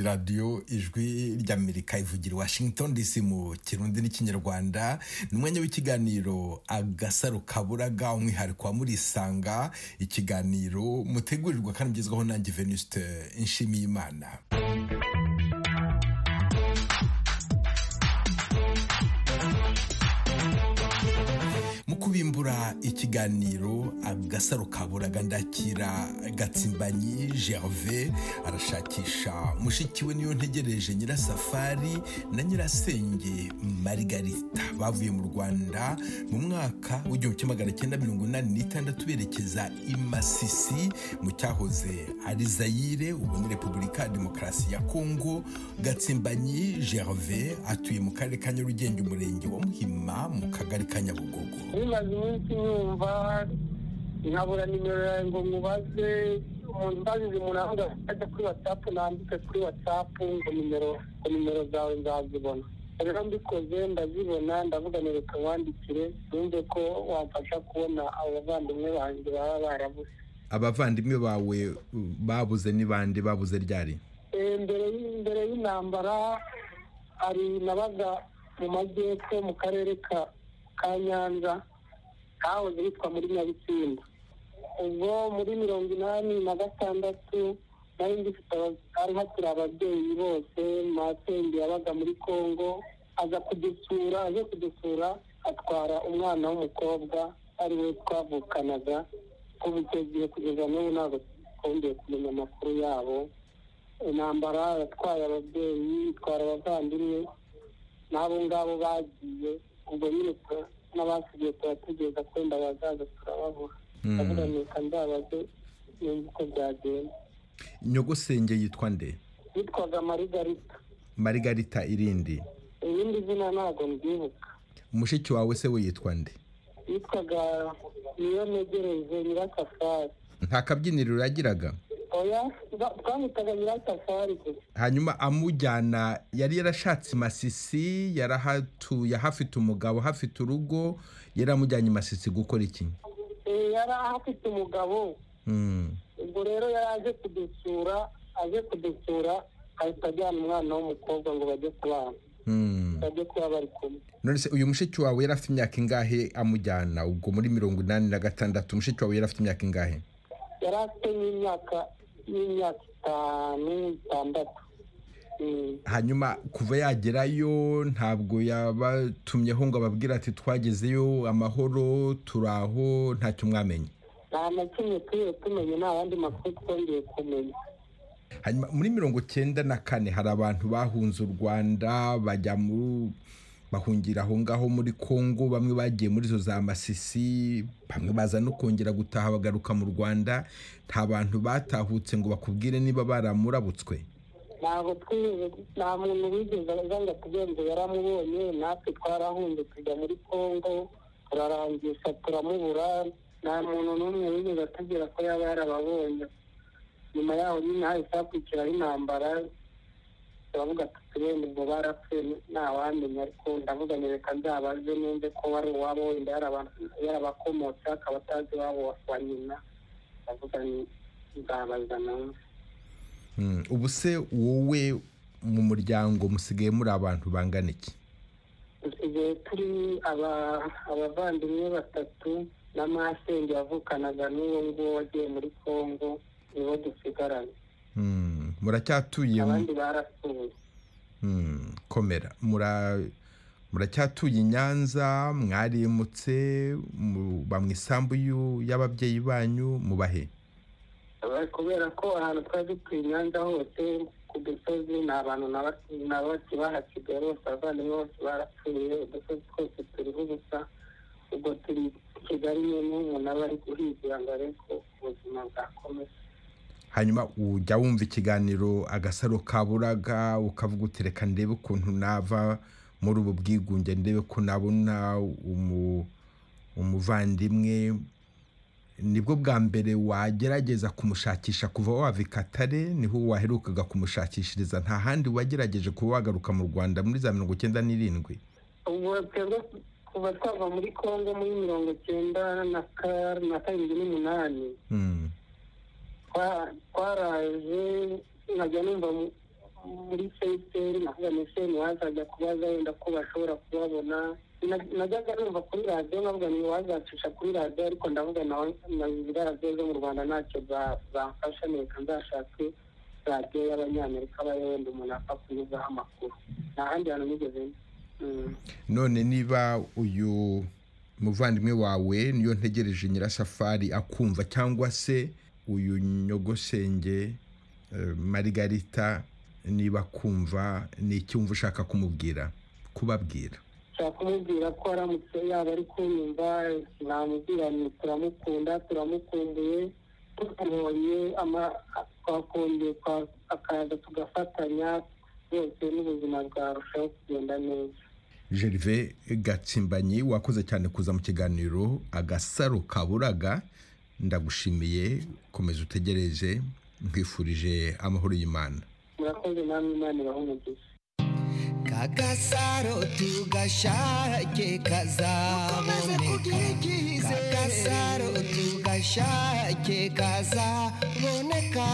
radiyo ijwi ry'amerika ivugira washington dc mu kirundi n'ikinyarwanda ni umwanya w'ikiganiro agasaro kaburaga umwihariko wa murisanga ikiganiro mutegurirwa kandi ugezwaho nanjye venuste nshimiyimana kubimbura ikiganiro agasaro kaburaga ndakira gatsimbanyi gerve arashakisha mushiki we niyo ntegereje nyirasafari na nyirasenge marigarita bavuye mu rwanda mu mwaka w'igihumbi kimwe magana cyenda mirongo inani n'itandatu berekeza i masisi mu cyahoze ari zayire ubu ni repubulika ya demokarasi ya kongo gatsimbanyi gerve atuye mu karere ka nyarugenge umurenge wa muhima mu kagari ka nyabugogo nimaze iminsi numva nkabura nimero yawe ngo mubaze umuntu ubazize umurango ajya kuri watsapu nandike kuri watsapu ngo nimero ngo nimero zawe nzazibona rero mbikoze ndazibona ndavuga reka wandikire numve ko wamfasha kubona abavandimwe banjye baba barabuze abavandimwe bawe babuze ni bande babuze ryari mbere y'intambara hari nabaga mu majyepfo mu karere ka ka nyanza kahoze hitwa muri nyabisinda ubwo muri mirongo inani na gatandatu nari ngifite hari hakiri ababyeyi bose masenge yabaga muri congo aza kudusura aje kudusura atwara umwana w'umukobwa ari we twavukanaga kuva icyo gihe kugeza n'ubu ntabwo twongeye kumenya amakuru yabo intambara yatwaye ababyeyi itwara abavandimwe n'abo ngabo bagiye ubwo nyine n'abasigaye turategereza kwenda bazaza turababura ndavuga reka ndabaze yumva uko byagenda nyogosenge yitwa nde yitwaga marigarita marigarita irindi irindi zina ntabwo mbyibuka mushiki wawe se we yitwa nde yitwaga niyo ntegereje nyirasafari nta kabyiniriro yagiraga oya twamwitaga nyirasafari gusa hanyuma amujyana yari yarashatse masisi yarahatuye hafite umugabo hafite urugo yari amujyanye masisi gukora iki yari ahafite umugabo ubwo rero yari aje kudusura aje kudusura ahita ajyana umwana w'umukobwa ngo bajye kubana bajye kuba bari kumwe none se uyu mushiki wawe yari afite imyaka ingahe amujyana ubwo muri mirongo inani na gatandatu umushiki wawe yari afite imyaka ingahe yari afite n'imyaka y'imyaka itanu itandatu hanyuma kuva yagerayo ntabwo yabatumyeho ngo ababwire ati twagezeyo amahoro turi aho ntacyo mwamenye nta na kimwe turiwe tumenye nta yandi makuru twongeye kumenya hanyuma muri mirongo cyenda na kane hari abantu bahunze u rwanda bajya mu bahungira aho ngaho muri congo bamwe bagiye muri zo za masisi bamwe baza no kongera gutaha bagaruka mu rwanda nta bantu batahutse ngo bakubwire niba baramurabutswe ntabwo twize nta muntu wigeze aza ngo atugende yaramubonye natwe twarahunze tujya muri congo turarangisha turamubura nta muntu n'umwe wigeze atubwira ko yaba yarababonye nyuma yaho nyine hahise hakurikiraho intambara turavuga tuturembe ngo barapfuye ntawamenya ariko ndavuga ni reka nzabaze numve ko wari uwabo wenda yarabakomotse akaba atazi iwabo wa nyina ndavuga ni nzabaza nawe ubu se wowe mu muryango musigaye muri abantu bangana iki dusigaye turi abavandimwe batatu na masenge wavukanaga n'uwo nguwo wagiye muri congo nibo dusigaranye muracyatuye abandi barasuye komera muracyatuye i nyanza mwarimutse muba mu isambu y'ababyeyi banyu mubahe kubera ko ahantu twari dutuye i nyanza hose ku dusozi ni abantu na bose bahasigaye bose abavandimwe bose barapfuye udusozi twose turiho ubusa ubwo turi kigali nyine umuntu aba ari guhigira ngo arebe ko ubuzima bwakomeza hanyuma ujya wumva ikiganiro agasaro kaburaga ukavuga uti reka ndebe ukuntu nava muri ubu bwigunge ndebe ko nabona umuvandimwe nibwo bwa mbere wagerageza kumushakisha kuva wava i katare niho waherukaga kumushakishiriza nta handi wagerageje kuba wagaruka mu rwanda muri za mirongo icyenda n'irindwi ubu kuva twava muri congo muri mirongo icyenda na karindwi n'umunani twaraje nkajya numva muri fesiteri navuga ni seni hazajya kubaza wenda ko bashobora kubabona najyaga numva kuri radiyo nkavuga ni wazacisha kuri radiyo ariko ndavuga na ziriya radiyo zo mu rwanda ntacyo zamfasha neka nzashake radiyo y'abanyamerika bayo wenda umuntu apfa kunyuzaho amakuru nta handi hantu nigeze mm. none niba uyu muvandimwe wawe niyo ntegereje nyirasafari akumva cyangwa se uyu nyogosenge eh, marigarita niba akumva ni icyumva ushaka kumubwira kubabwira nshaka kumubwira ko aramutse yaba ari kunyumva namubwira ni turamukunda turamukumbuye tukamubonye twakongeye akaza tugafatanya rwose n'ubuzima bwarushaho kugenda neza gerve gatsimbanyi wakoze cyane kuza mu kiganiro agasaro kaburaga ndagushimiye komeza utegereje nkwifurije amahoro y'imana murakoze namwe imana ibaha umugisha kagasaro tugashake kazaboneka kagasaro tugashake kazaboneka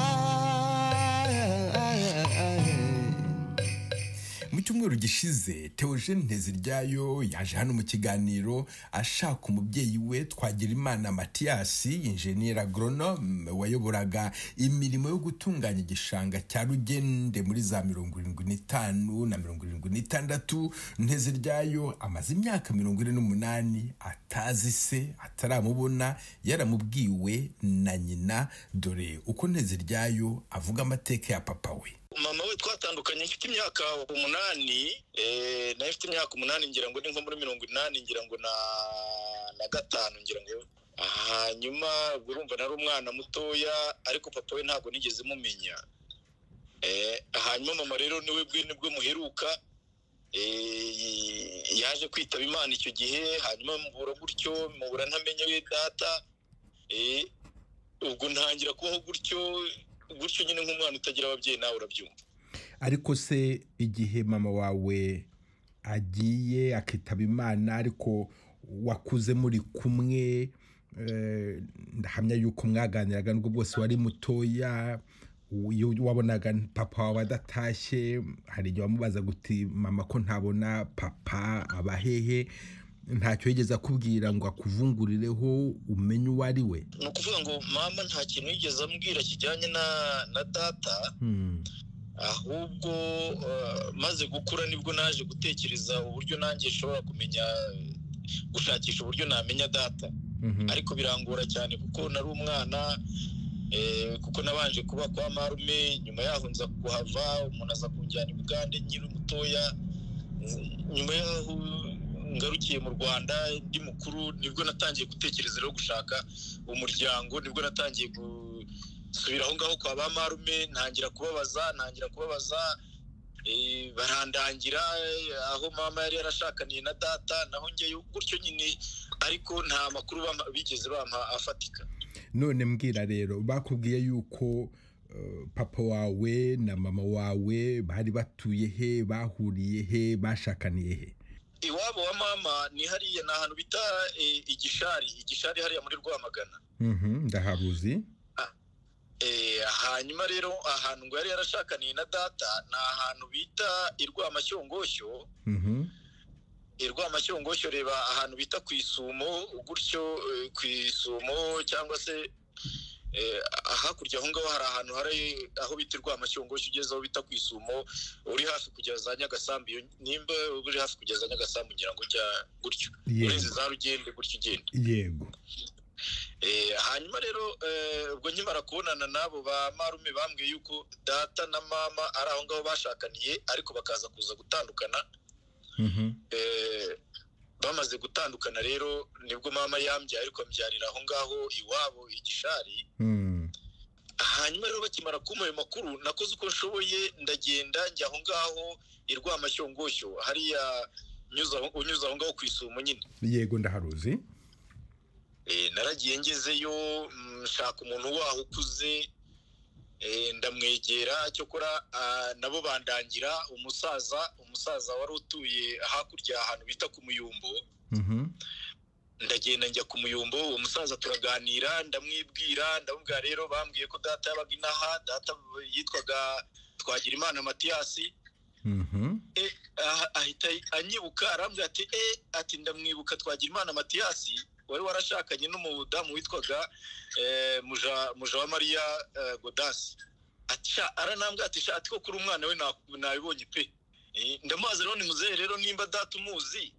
mu cyumweru gishize teogene nteziryayo yaje hano mu kiganiro ashaka umubyeyi we twagirimana matiyasi injeniyeri agoronome wayoboraga imirimo yo gutunganya igishanga cya rugende muri za mirongo irindwi n'itanu na mirongo irindwi n'itandatu nteziryayo amaze imyaka mirongo ine n'umunani atazi se ataramubona yaramubwiwe na nyina dore uko nteziryayo avuga amateka ya papa we mama we twatandukanye mfite imyaka umunani eh, nayo mfite imyaka umunani ngira ngo ni nko muri mirongo inani ngira ngo na na gatanu ngira ngo hanyuma ubwo urumva nari umwana mutoya ariko papa we ntabwo nigeze mumenya Eh, hanyuma mama rero niwe bwene bwo muheruka eh, yaje kwitaba imana icyo gihe hanyuma mubura gutyo mubura ntamenye we data Eh, ubwo ntangira kubaho gutyo gutyo nyine nk'umwana utagira ababyeyi nawe urabyumva ariko se igihe mama wawe agiye akitaba imana ariko wakuze muri kumwe eh, ndahamya yuko mwaganiraga n'ubwo bwose wari mutoya iyo wabonaga papa wawe adatashye hari igihe wamubaza guti mama ko ntabona papa aba hehe ntacyo yigeze akubwira ngo akuvungurireho umenye uwo ari we ni ukuvuga ngo mama nta kintu yigeze ambwira kijyanye na na data Hmm. ahubwo eh, maze gukura nibwo naje gutekereza uburyo nanjye nshobora kumenya gushakisha uburyo namenya data Mhm. ariko birangora cyane kuko nari umwana eh, kuko nabanje kuba kwa marume nyuma yaho nza kuhava umuntu aza kunjyana i bugande nkiri mutoya nyuma yaho ngarukiye mu rwanda ndi mukuru nibwo natangiye gutekereza rero gushaka umuryango nibwo natangiye gusubira aho ngaho kwa ba marume ntangira kubabaza ntangira kubabaza eh, barandangira eh, aho mama yari yarashakaniye na data naho njyeyo gutyo nyine ariko nta makuru bampa- bigeze bampa afatika none mbwira rero bakubwiye yuko eh, papa wawe na mama wawe bari batuye he bahuriye he bashakaniye he iwabo wa mama ni hariya ni ahantu bita eh, igishari igishari hariya muri rwamagana Mhm, ndaharuzi Eh, hanyuma rero ahantu ngo yari yarashakaniye na data ni ahantu bita irwamashyongoshyo Mhm, irwamashyongoshyo reba ahantu bita ku isumo gutyo eh, ku isumo cyangwa se eh, hakurya aho ngaho hari ahantu hari aho bita irwamashyongoshyo ugeze aho bita ku isumo uri hafi kugera za nyagasambu iyo nimba uri hafi kugera za nyagasambu ngira ngo ujya gutyo urenze yego za rugende gutyo ugenda yego Eh, hanyuma rero eh, ubwo nkimara kubonana n'abo ba marume bambwiye yuko data na mama ari aho ngaho bashakaniye ariko bakaza kuza gutandukana Mhm, Eh, bamaze gutandukana rero nibwo mama yambyaye ariko ambyarira aho ngaho iwabo igishari mm, hanyuma rero bakimara kumuha ayo makuru nakoze uko nshoboye ndagenda njya aho ngaho i rwamashyongoshyo hariya nyuze aho- unyuze aho ngaho ku isumo nyine yego ndaharuzi Eh, naragiye ngezeyo mm, nshaka umuntu waho ukuze eh, ndamwegera cyokora ah, nabo bandangira umusaza umusaza wari utuye hakurya ahantu bita ku muyumbo Mhm, ndagenda njya ku muyumbo uwo musaza turaganira ndamwibwira ndamubwira rero bambwiye ko data yabaga inaha data yitwaga twagira imana matiyasi Mhm. eh, aha- ahita anyibuka arambwira ati eh ati ndamwibuka twagira imana matiyasi wari warashakanye n'umudamu witwaga eh, muja muja wa mariya eh, godasi ati sha aranambwira ati sha ati ko kuri umwana we na- nabibonye pe Eh, ndamubaza rero ni muzehe rero nimba data umuzi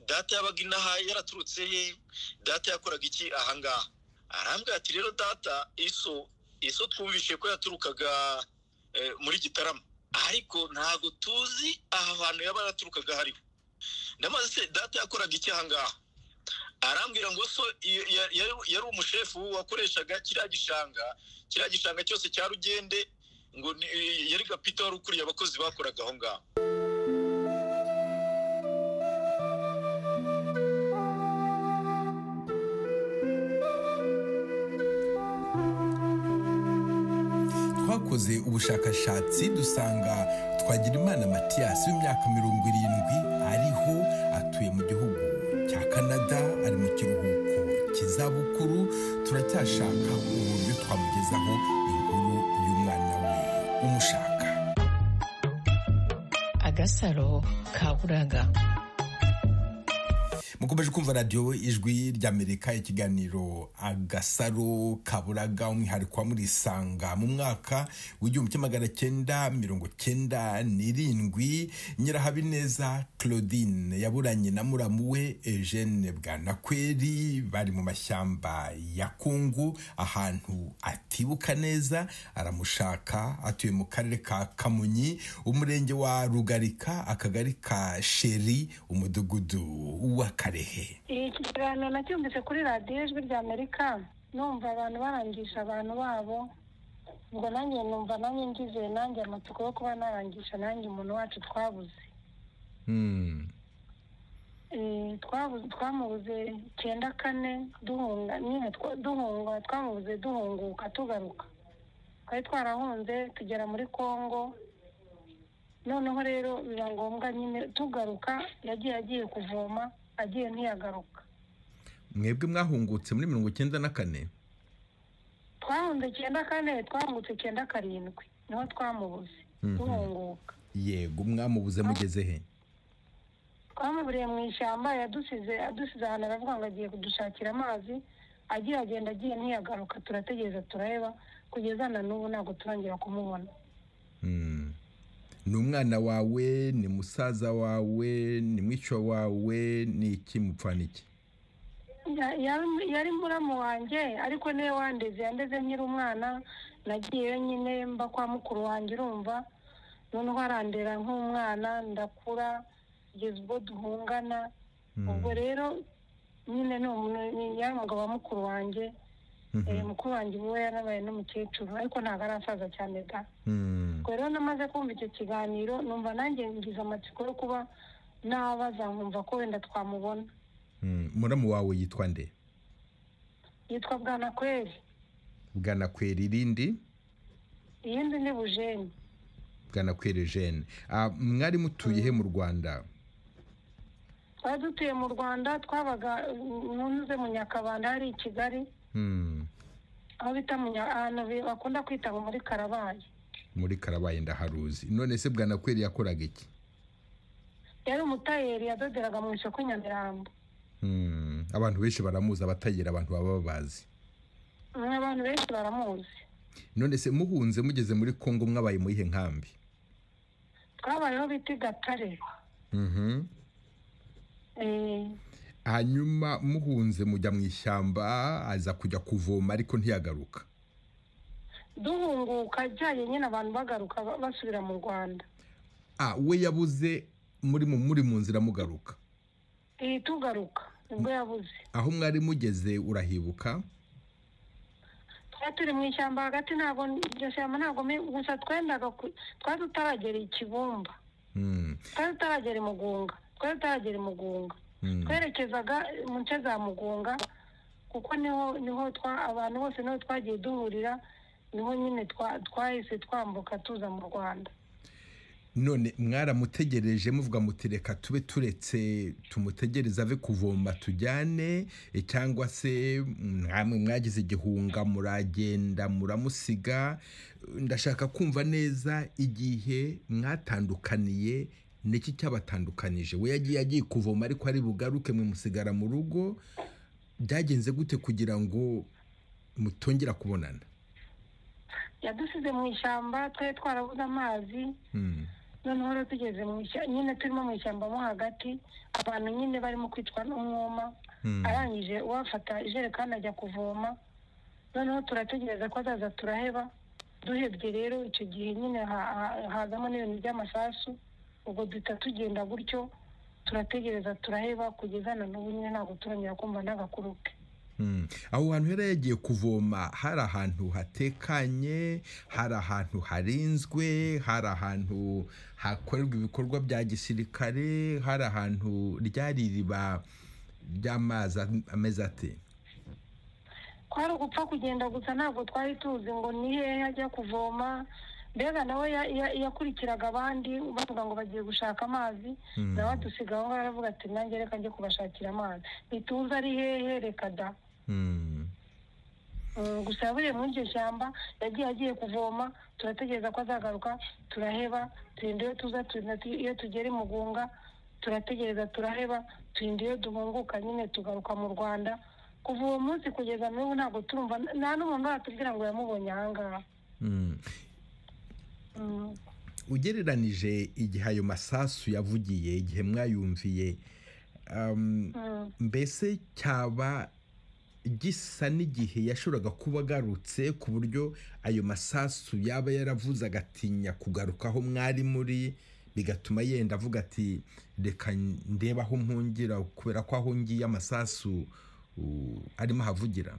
data yabaga inaha yaraturutse he data yakoraga iki ahangaha arambwira ati rero data iso iso twumvishe ko yaturukaga eh, muri gitarama ariko ntabwo tuzi aha hantu yaba yaraturukaga hariho ndamaze se data yakoraga iki ahangaha arambwira ngo so iyo- ya- ya- yari umushefu wakoreshaga kiriya gishanga kiriya gishanga cyose cya rugende ngo ni- yari gapita wari ukuriye abakozi bakoraga aho ngaho twakoze ubushakashatsi dusanga twagirimana matiyasi w'imyaka mirongo irindwi ariho atuye mu gihugu cya canada ari mu kiruhuko cy'izabukuru turacyashaka uburyo twamugezaho inkuru y'umwana we umushaka agasaro ka buraga mukomeje kumva radiyo ijwi ry'amerika ikiganiro agasaro kaburaga umwihariko wa murisanga mu mwaka w'igihumbi kimwe magana cyenda mirongo cyenda n'irindwi nyirahabineza claudine yaburanye na muramu we eugene bwanakweri bari mu mashyamba ya kungu ahantu atibuka neza aramushaka atuye mu karere ka kamonyi umurenge wa rugarika akagari ka sheri umudugudu wa karehe iki kiganiro nacyumvise kuri radiyo ijwi rya amerika numva abantu barangisha abantu babo ngo nanjye numva nanjye ngize nanjye amatsiko yo kuba narangisha nanjye umuntu wacu twabuze Hmm. Eh, twabuze twamubuze icyenda kane duhunga nyine twa- duhunga twamubuze duhunguka tugaruka twari twarahunze tugera muri congo noneho rero biba ngombwa nyine tugaruka yagiye agiye kuvoma agiye ntiyagaruka mwebwe mwahungutse muri mirongo cyenda na kane twahunze icyenda kane twahungutse icyenda karindwi niho twamubuze Mhm. duhunguka yego mwamubuze mugeze he twamuburiye mu ishyamba yadusize adusize ahantu aravuga ngo agiye kudushakira amazi agiye agenda agiye ntiyagaruka turategereza turareba kugeza na n'ubu ntabwo turangira kumubona Hmm. ni umwana wawe ni musaza wawe ni mwica wawe ni iki mupfana iki Ya- ya- yari muramu wanjye ariko niwe wandeze yandeze nkiri umwana nagiyeyo nyine mba kwa mukuru wanjye urumva noneho arandera nk'umwana ndakura kugeza ubwo duhungana Hmm. ubwo rero nyine ni umuntu- ni ya mugabo wa mukuru wanjye Mhm. Eh, mukuru wanjye ubu we yarabaye n'umukecuru ariko ntabwo arasaza cyane da Hmm. ubwo rero namaze kumva icyo kiganiro numva nanjye ngize amatsiko yo kuba nabaza nkumva ko wenda twamubona Hmm. muramu wawe yitwa nde yitwa bwanakweri bwanakwera irindi iyindi ni bujeni bwanakwera ejene Ah, mwari mutuye he mu rwanda twari dutuye mu rwanda twabaga ntuze mu nyakabanda hari i kigali Hmm. aho bita mu Nya- ahantu bi- bakunda kwita ngo muri karabaye muri karabaye ndaharuzi none se bwanakwera yakoraga iki yari umutayeri yadoderaga mu isoko i nyamirambo Hmm. abantu benshi baramuzi abatayira abantu baba babazi Mm, abantu benshi baramuzi none se muhunze mugeze muri kongo mwabaye mu yihe nkambi twabayeho bita i gatare Mhm. Eh, hanyuma muhunze mujya mu ishyamba aza kujya kuvoma ariko ntiyagaruka duhunguka ajyanye nyine abantu bagaruka ba- basubira mu rwanda ah we yabuze muri mu muri mu nzira mugaruka iyi tugaruka nibwo yabuze aho mwari mugeze urahibuka twari turi mu ishyamba hagati ntabwo iryo shyamba ntabwo mbi- gusa twendaga ku- twari tutaragera i kibumba Hmm, twari tutaragera i mugunga twari tutaragera i mugunga hmm, twerekezaga mu nce za mugunga kuko niho niho twa- abantu bose niho twagiye duhurira niho nyine twa- twahise twambuka tuza mu rwanda none mwaramutegereje muvuga muti reka tube turetse tumutegereze ave kuvoma tujyane eh, cyangwa se mwamwe mwagize igihunga muragenda muramusiga Eh, ndashaka kumva neza igihe mwatandukaniye niki cyabatandukanije we yagiye agiye kuvoma ariko ari bugaruke mwe musigara mu rugo byagenze gute kugira ngo mutongera kubonana yadusize mu ishyamba twari twarabuze amazi Hmm. noneho rero tugeze mu ishyamba nyine turimo mu ishyamba mo hagati abantu nyine barimo kwicwa n'umwuma Hmm. arangije uwafata ijerekani ajya kuvoma noneho turategereza ko azaza turaheba duhebye rero icyo gihe nyine ha- ha- hazamo n'ibintu by'amasasu ubwo duhita tugenda gutyo turategereza turaheba kugeza na n'ubu nyine ntabwo turongera kumva n'agakuru ke Mm. aho hantu yari yagiye kuvoma hari ahantu hatekanye hari ahantu harinzwe hari ahantu hakorerwa ibikorwa bya gisirikare hari ahantu ryari iriba ry'amazi am- ameze ate kwari ugupfa kugenda gusa ntabwo twari tuzi ngo ni hehe ajya kuvoma mbega nawe ya- ya- yakurikiraga abandi bavuga ngo bagiye gushaka amazi Mm. nawe adusiga aho ngaho aravuga ati nanjye reka njye kubashakira amazi ntituzi ari hehe reka da Mm. Mm, gusa yaburiye muri iryo shyamba yagiye agiye kuvoma turategereza ko azagaruka turaheba turinda iyo tuza turinda tu- iyo tugera i mugunga turategereza turaheba turinda iyo duhunguka nyine tugaruka mu rwanda kuva uwo munsi kugeza n'ubu ntabwo turumva n- nta n'umuntu watubwira ngo yamubonye ahangaha Mm. Mm. ugereranije igihe ayo masasu yavugiye igihe mwayumviye um, Mm. mbese cyaba gisa n'igihe yashoboraga kuba agarutse ku buryo ayo masasu yaba yaravuze agatinya kugaruka aho mwari muri bigatuma yenda avuga ati reka ndebe aho mpungira kubera ko aho ngiye amasasu u- arimo ahavugira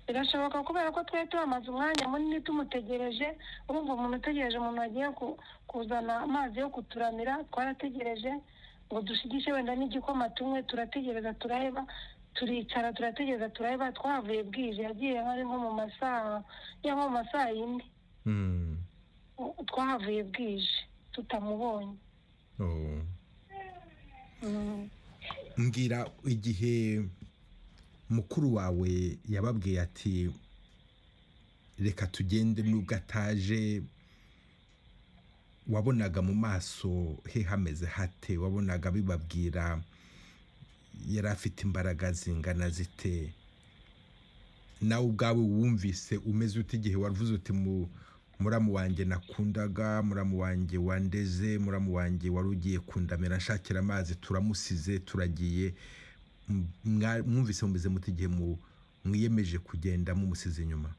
birashoboka kubera ko twari turamaze umwanya munini tumutegereje urumva umuntu utegereje umuntu wagiye ku- kuzana amazi yo kuturamira twarategereje ngo dushigishe wenda n'igikoma tunywe turategereza turaheba turicara turategereza turaheba twavuye bwije yagiye hari nko mu masaha ya nko mu masaha yine Mm. u- twahavuye bwije tutamubonye Oh. Mm. mbwira igihe mukuru wawe yababwiye ati reka tugende nubwo ataje wabonaga mu maso he hameze hate wabonaga bibabwira yari afite imbaraga zingana zite nawe ubwawe wumvise umeze ute igihe wavuze uti mu- muramu wanjye nakundaga muramu wanjye wandeze muramu wanjye wari ugiye kundamira nshakira amazi turamusize turagiye M- mwa- mwumvise mumeze muti igihe mu- mwiyemeje kugenda mumusize inyuma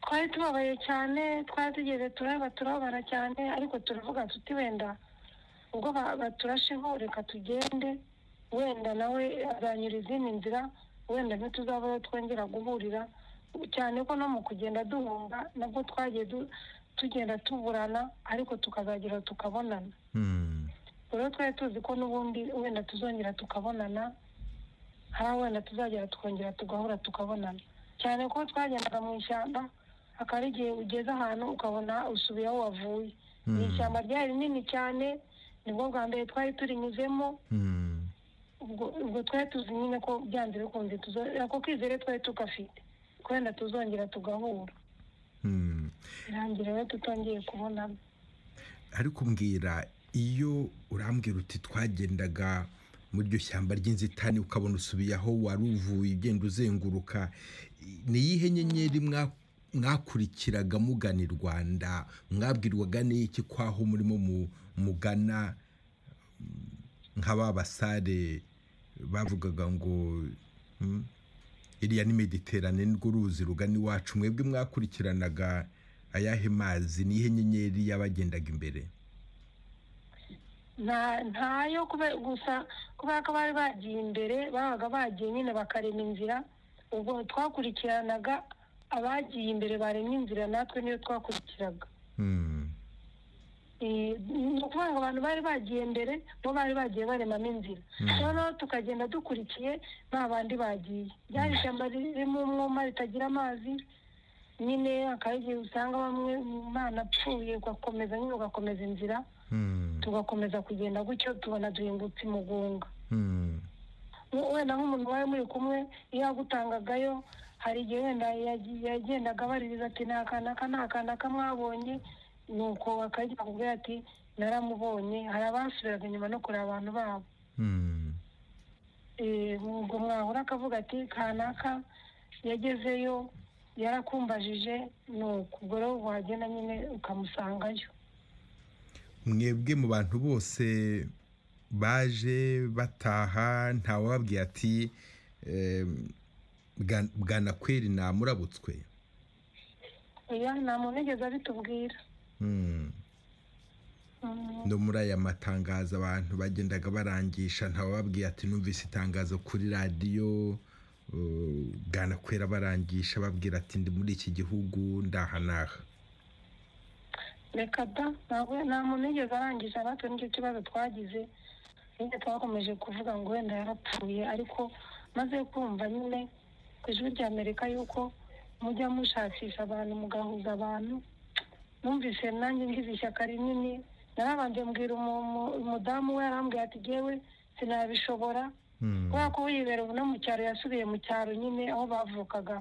twari tubabaye cyane twari tugeze turaba turababara cyane ariko turavuga tuti wenda ubwo ba- baturasheho reka tugende wenda nawe azanyura izindi nzira wenda ntituzabaho twongera guhurira cyane ko no mu kugenda duhunga nabwo twagiye du- tugenda tuburana ariko tukazagera tukabonana Hmm. rero twari tuzi ko n'ubundi wenda tuzongera tukabonana hari wenda tuzagera tukongera tugahura tukabonana cyane ko twagendaga mu ishyamba akaba ari igihe ugeze ahantu ukabona usubiye aho wavuye Hmm. ni ishyamba ryari rinini cyane nibwo bwa mbere twari turinyuzemo Hmm. ubwo ubwo twari tuzi nyine ko byanze bikunze tuzongera ako kwizere twari tugafite ko wenda tuzongera tugahura Hmm. birangira rero tutongeye kubonana ariko mbwira iyo urambwira uti twagendaga muri iryo shyamba ry'inzitane ukabona usubiye aho wari uvuye ugenda uzenguruka ni iyihe nyenyeri mwa- mwakurikiraga mugana i rwanda mwabwirwaga n'iki kwaho murimo mu- mugana nka ba basare bavugaga ngo hmm, iriya ni mediterane nirwo ruzi rugana iwacu mwebwe mwakurikiranaga ayahe mazi nihe nyenyeri yabagendaga imbere nta ntayo kube- gusa kubera ko bari bagiye imbere babaga bagiye nyine bakarema inzira ubwo twakurikiranaga abagiye imbere baremye inzira natwe niyo twakurikiraga Hmm. Eh, ni ukuvuga ngo abantu bari bagiye mbere bo bari bagiye baremamo inzira noneho tukagenda dukurikiye nta bandi bagiye ryari ishyamba ririmo umwuma ritagira amazi nyine hakaba igihe usanga bamwe umwana apfuye ugakomeza nyine ugakomeza inzira tugakomeza kugenda gutyo tubona duhingutse imugunga Hmm. wenda nk'umuntu wari muri kumwe iyo agutangagayo hari igihe wenda yagiye- yagendaga abaririza ati nta kantu aka nta kantu aka mwabonye nuko akagira kubwira ati naramubonye hari abasubiraga inyuma no kureba abantu babo Hmm. Eh, ubwo mwahura akavuga ati kanaka yagezeyo yarakumbajije nuko ubwo rero wagenda nyine ukamusangayo mwebwe mu bantu bose baje bataha ntawababwiye ati eh, bwa- bwanakweri namurabutswe oya nta muntu wigeze abitubwira Hmm. Mm. no muri aya matangazo abantu bagendaga barangisha ntawababwiye ati numvise itangazo kuri radiyo eh, bwanakwera barangisha babwira ati ndi muri iki gihugu ndaha n'aha reka da ntabwo nta muntu yigeze arangije natwe nicyo kibazo twagize nyine twakomeje kuvuga ngo wenda yarapfuye ariko maze kumva nyine ku ijwi rya amerika yuko mujya mushakisha abantu mugahuza abantu numvise nanjye ngize ishyaka rinini narabanje mbwira umu- umu- umudamu we yarambwira ati yewe sinabishobora Hmm. kubera ko yibera ubu no mu cyaro yasubiye mu cyaro nyine aho bavukaga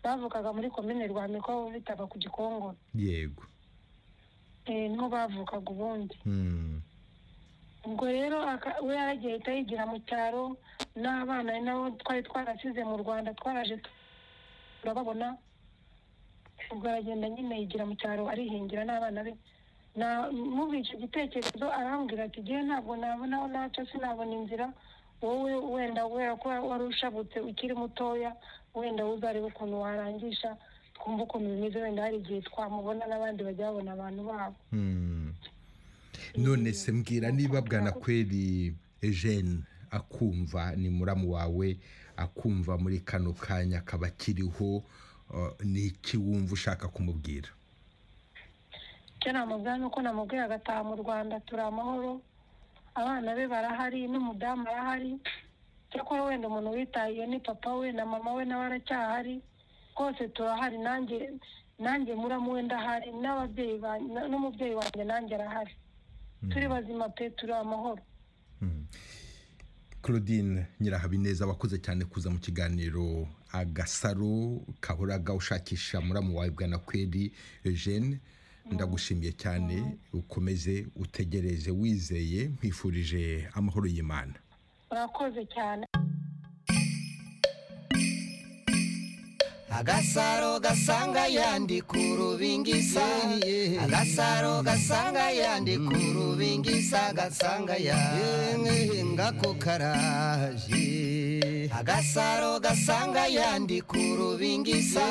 bavukaga muri komine rwamiko aho bitaga ku gikongoro yego Eh, niho bavukaga ubundi Hmm. ubwo rero aka- we yaragiye ahita yigira mu cyaro n'abana ari nabo twari twarasize mu rwanda twaraje tu- turababona ubwo aragenda nyine yigira mu cyaro arihingira n'abana be Na- muri icyo gitekerezo arambwira ati ngewe ntabwo nabonaho naca sinabona inzira wowe wenda kubera ko wari ushabutse ukiri mutoya wenda uzarebe ukuntu warangisha twumve ukuntu bimeze wenda hari igihe twamubona n'abandi bajya babona abantu babo Hmm. none se mbwira niba bwanakweri jene akumva ni muramu wawe akumva muri kano kanya akaba akiriho eh, ni iki wumva ushaka kumubwira icyo namubwira ni uko namubwiye agataha mu rwanda turi amahoro abana be barahari n'umudamu arahari cyakora wenda umuntu witahiye ni papa we na mama we nawe aracyahari rwose turahari nanjye nanjye muramu we ndahari n'ababyeyi ba- na- n'umubyeyi wanjye nanjye arahari turi bazima pe turi amahoro claudine nyirahabineza wakoze cyane kuza mu kiganiro agasaro kahoraga ushakisha muramu wawe bwanakweri jene ndagushimiye cyane ukomeze utegereze wizeye nkwifurije amahoro y'imana murakoze cyane agasaro gasanga yandi ku rubingisa agasaro gasanga yandi ku rubingisa gasanga yandi ngako karaje agasaro gasanga yandi ku rubingisa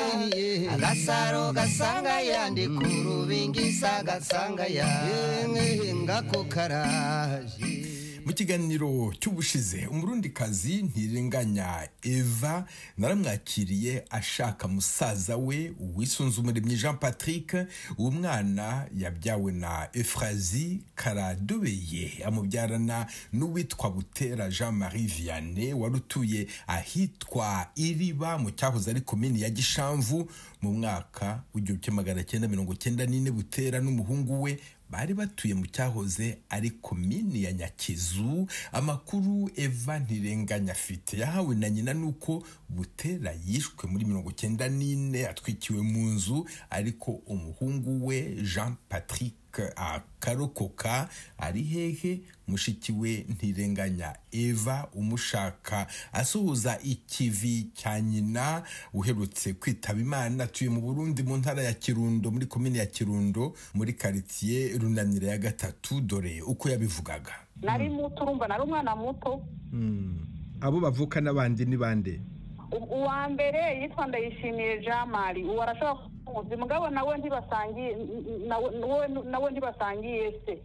agasaro gasanga yandi ku rubingisa gasanga yandi ngako karaje mu kiganiro cy'ubushize umurundikazi ntirenganya eva naramwakiriye ashaka musaza we wisunze umuremyi jean patrick uwo mwana yabyawe na efrazi karadobeye amubyarana n'uwitwa butera jean marie vianney wari utuye ahitwa iriba mu cyahoze ari komini ya gishamvu mu mwaka w'igihumbi magana cyenda mirongo cyenda n'ine butera n'umuhungu we bari batuye mu cyahoze ari komini ya nyakizu amakuru eva ntirenganya afite yahawe na nyina nuko butera yishwe muri mirongo cyenda n'ine atwikiwe mu nzu ariko umuhungu we jean patrick akarokoka ari hehe mushiki we ntirenganya eva umushaka asuhuza ikivi cya nyina uherutse kwitaba imana atuye mu burundi mu ntara ya kirundo muri komini ya kirundo muri karitsiye runanira ya gatatu dore uko yabivugaga nari muto urumva nari umwana muto abo bavuka n'abandi ni bande U- uwa mbere yitwa ndayishimiye jean marie uwo arashobora kumuzi mugabo nawe ntibasangiye n- n- nawe- nawe- nawe ntibasangiye se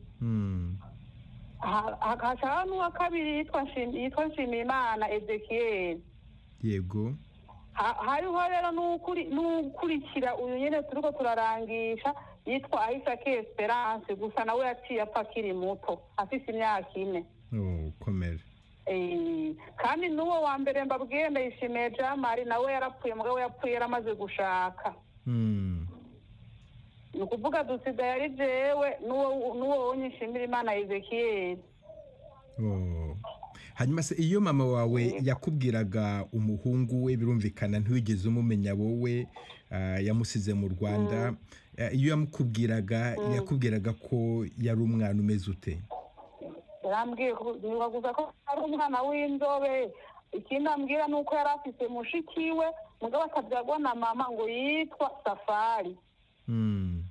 Ha- hashaka n'uwa kabiri yitwa Nshim- yitwa nshimiyimana ezekiyeli yego Ha- hariho rero n'ukuri- n'ukurikira uyu nyine turi ko turarangisha yitwa ahisake esperance gusa nawe yaciye apfa akiri muto afite imyaka ine Oh, komera Eh, kandi n'uwo wa mbere mbabwiye ndayishimiye jean marie nawe yarapfuye mugabo yapfuye yaramaze gushaka Hmm. ukuvuga dusigaye ari jewe n'uwo unyishimira imana ezekiyeri hanyuma se iyo mama wawe yakubwiraga umuhungu we birumvikana ntiwigeze umumenya wowe ah, yamusize mu rwanda Ah, iyo yamukubwiraga yakubwiraga ko yari umwana umeze ute yarambwiye ko ntibaguza ko ari umwana w'inzobe ikindi ambwira ni uko yari afite mushiki we mugabo akabyagwa na mama ngo yitwa safari Mm.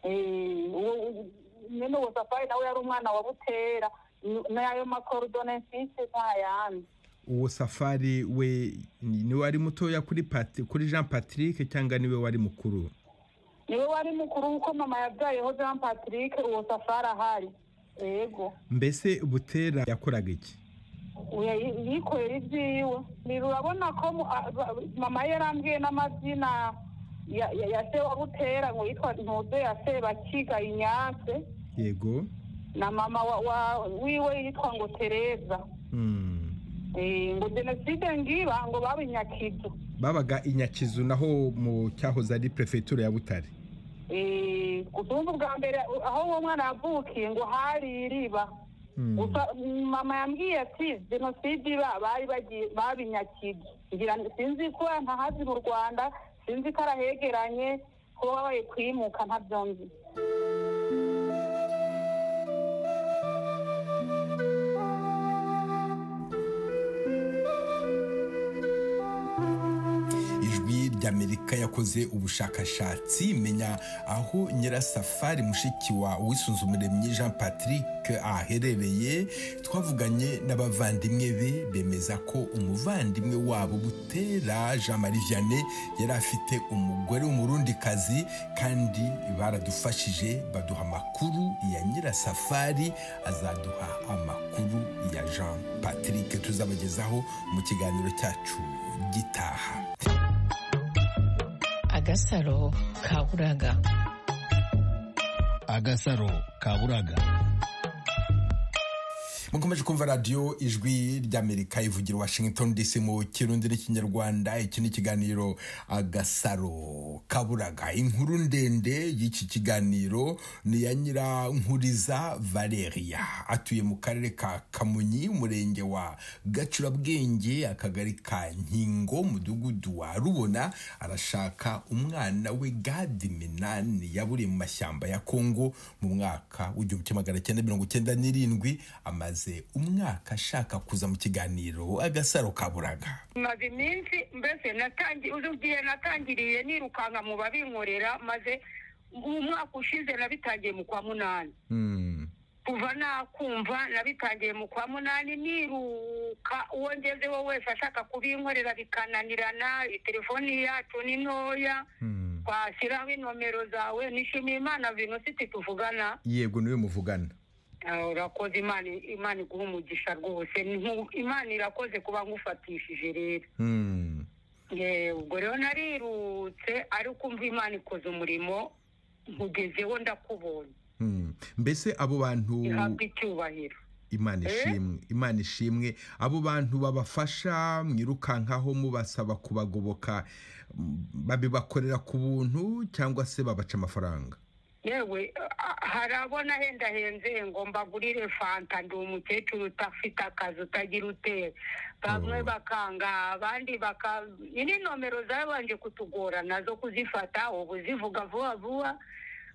Eh, uwo- uwo- nyine uwo safari nawe yari umwana wa butera n- n'ayo makorudone mfite nta yandi uwo safari we ni- niwe wari mutoya kuri Pat- kuri jean patrick cyangwa niwe wari mukuru niwe wari mukuru kuko mama yabyayeho jean patrick uwo safari ahari yego mbese butera yakoraga iki Oya, yi- yikorera ibyiwe ni urabona ko mu- a- ba- mama ye yarambwiye n'amazina ya ya- ya se wa butera ngo yitwa ntuze ya sebakiga inyase yego na mama wa, wa wiwe yitwa ngo tereza Mm. Eh, ngo jenoside ngiba ngo babinyakidu babaga i nyakizu naho mu cyahoze ari perefegitura ya butare utumva ubwa mbere u- aho uwo mwana yavukiye ngo hari iriba Mm. gusa mm, mama yambwiye ati jenoside iba bari bagiye babinyakije ngira ngo- sinzi ko ntahazi mu rwanda sinzi ko arahegeranye ko babaye kwimuka ntabyo nzi ijwi ry'amerika yakoze ubushakashatsi menya aho nyirasafari mushiki wa wisuzumuremyi jean patrick aherereye twavuganye n'abavandimwe be bemeza ko umuvandimwe wabo butera jean marie vianney yari afite umugore w'umurundikazi kandi baradufashije baduha amakuru ya nyirasafari azaduha amakuru ya jean patrick tuzabagezaho mu kiganiro cyacu gitaha agasaro kaburaga agasaro kaburaga mukomeje kumva radiyo ijwi ry'amerika ivugira washington dc mu kirundi n'ikinyarwanda iki ni ikiganiro agasaro kaburaga inkuru ndende y'iki kiganiro ni iya nyirankuriza valeria atuye mu karere ka kamonyi umurenge wa gacurabwenge akagari ka nkingo umudugudu wa rubona arashaka umwana we gadi minani yaburiye mu mashyamba ya kongo mu mwaka w'igihumbi kimwe magana cyenda mirongo cyenda n'irindwi amaze umwaka ashaka kuza mu kiganiro agasaro kaburaga maze iminsi mbese natangi uzi igihe natangiriye nirukanka mu babinkorera maze umwaka ushize nabitangiye mu kwa munani Mm. kuva nakumva nabitangiye mu kwa munani niruka uwo ngezeho wese ashaka kubinkorera bikananirana telefoni yacu ni ntoya Mm. twashyiraho inomero zawe nishimiye imana venositi tuvugana yego niwe muvugana Ah, urakoze imana imana iguha umugisha rwose Nku- imana irakoze kuba ngufatishije rero Mm. Eh, ubwo rero narirutse ariko umva imana ikoze umurimo nkugezeho ndakubonye Mm. mbese abo bantu ihabwa icyubahiro imana Eh? ishimwe imana ishimwe abo bantu babafasha mwirukankaho mubasaba kubagoboka m- babibakorera ku buntu cyangwa se babaca amafaranga yewe ah, hari abona hendahenze ngo mbagurire fanta ndi umukecuru utafite akazi utagira utera bamwe Oh. bakanga abandi baka ini nomero zabanje kutugora nazo kuzifata ubu zivuga vuba vuba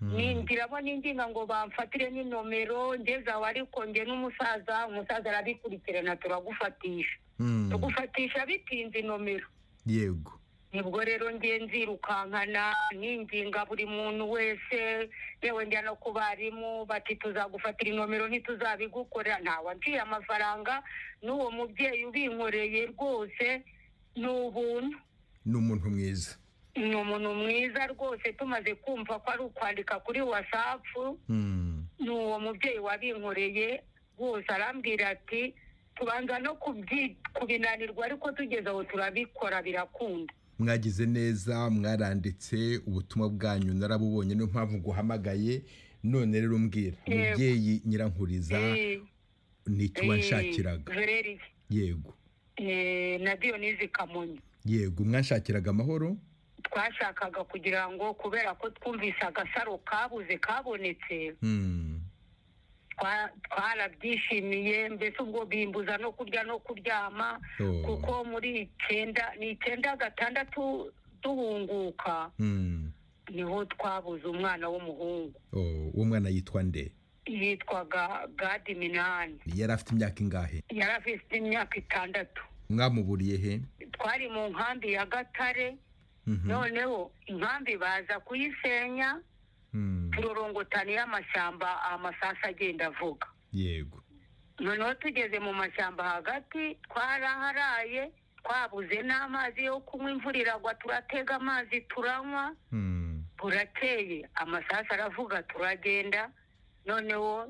nindiramo n'indinga ngo bamfatire n'inomero ngeze aho ariko nge n'umusaza umusaza arabikurikirana turagufatisha Mm. tugufatisha bitinze inomero yego nibwo rero ngiye nzirukankana ninginga buri muntu wese yewe njya no ku barimu bati tuzagufatira inomero ntituzabigukorera ntawe anciye amafaranga n'uwo mubyeyi ubinkoreye rwose ni ubuntu ni umuntu mwiza ni umuntu mwiza rwose tumaze kumva ko ari ukwandika kuri wasapu Mm. ni uwo mubyeyi wabinkoreye rwose arambwira ati tubanza no kubyi- kubinanirwa ariko tugeze aho turabikora birakunda mwagize neza mwaranditse ubutumwa bwanyu narabubonye niyo mpamvu guhamagaye none rero mbwira Yego. mubyeyi nyirankuriza Eh, nituba eh, nshakiraga Valerie, yego eh, na diyonizi kamonyi yego mwanshakiraga amahoro twashakaga kugira ngo kubera ko twumvise agasaro kabuze kabonetse twa- twarabyishimiye mbese ubwo bimbuza no kurya no kuryama Oh. kuko muri icyenda ni icyenda gatandatu duhunguka Mm. niho twabuze umwana w'umuhungu Oh, uwo mwana yitwa nde yitwaga gadi minani yari afite imyaka ingahe yari afite imyaka itandatu mwamuburiye he twari mu nkambi ya gatare Mhm. noneho inkambi baza kuyisenya Mm. turorongotani y'amashyamba amasasa agenda avuga yego noneho tugeze mu mashyamba hagati twaraharaye twabuze n'amazi yo kunywa imvura iragwa turatega amazi turanywa Mm. burakeye amasasu aravuga turagenda noneho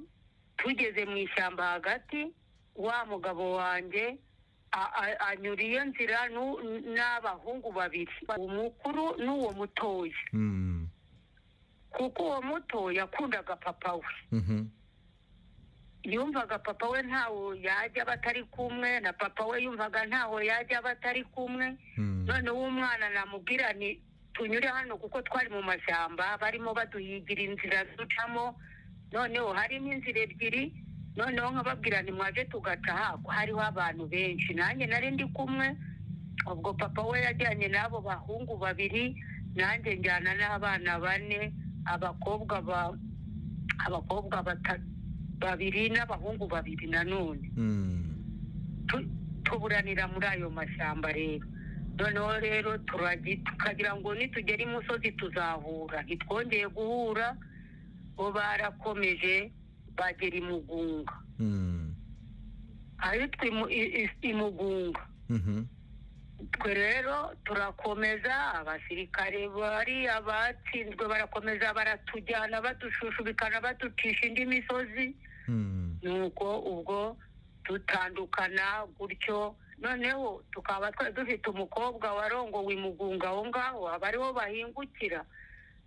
tugeze mu ishyamba hagati wa mugabo wanjye a- a- anyura iyo nzira nu- n'abahungu babiri umukuru n'uwo mutoya Mm. kuko uwo muto yakundaga papa we Mhm. yumvaga papa we ntaho yajya batari kumwe na papa we yumvaga ntaho yajya batari kumwe Mm. noneho umwana namubwira ni tunyure hano kuko twari mu mashyamba barimo baduhigira inzira ducamo noneho harimo inzira ebyiri noneho nkababwira ni mwaje tugaca hako hariho abantu benshi nanjye nari ndi kumwe ubwo papa we yajyanye n'abo bahungu babiri nanjye njyana n'abana bane abakobwa ba abakobwa batatu babiri n'abahungu babiri nanone Mm. tu- tuburanira muri ayo mashyamba rero noneho rero turagi- tukagira ngo nitugera imusozi tuzahura ntitwongeye guhura bo barakomeje bagera imugunga Mm. ahitwa imu- i- i- imugunga Mhm. twe rero turakomeza abasirikare bariya batsinzwe barakomeza baratujyana badushushushubikana baducisha indi misozi Mm. nuko ubwo dutandukana gutyo noneho tukaba twari dufite umukobwa warongowe imugunga aho ngaho aba ariho bahingukira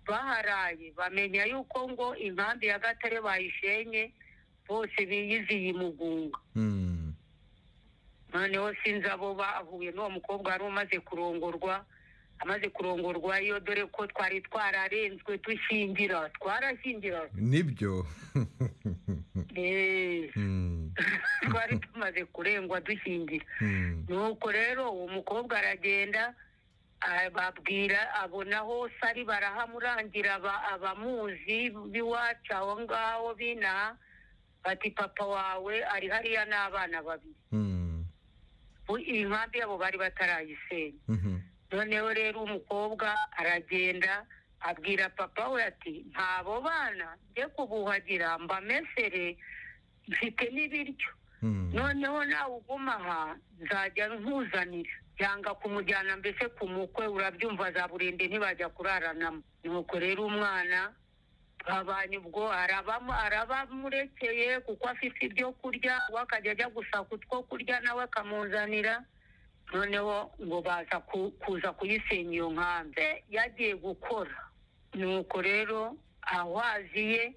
baharaye bamenya yuko ngo inkambi ya gatare bayishenye bose biyiziye imugunga Mm. noneho sinzi abo bahuye n'uwo mukobwa wari umaze kurongorwa amaze kurongorwa iyo dore ko twari twararenzwe dushyingira twarashyingira nibyo Eh, Mm. twari tumaze kurengwa dushyingira Mm. nuko rero uwo mukobwa aragenda ababwira abona hose ari barahamurangira aba- abamuzi b'iwacu aho ngaho binaha bati papa wawe ari hariya n'abana babiri Mm. Bu- iyi nkambi yabo bari batarayisenya Mhm. noneho rero umukobwa aragenda abwira papa we ati ntabo bana njye kubuhagira mbamesere mfite n'ibiryo Mm. noneho nawe uguma aha nzajya nkuzanira cyangwa kumujyana mbese ku mukwe urabyumva za burende ntibajya kuraranamo nuko rero umwana babanye ubwo arabam- arabamurekeye kuko afite ibyo kurya we akajya ajya gushaka utwo kurya nawe akamuzanira noneho ngo baza ku- kuza kuyisenya iyo nkambi yagiye gukora nuko rero awaziye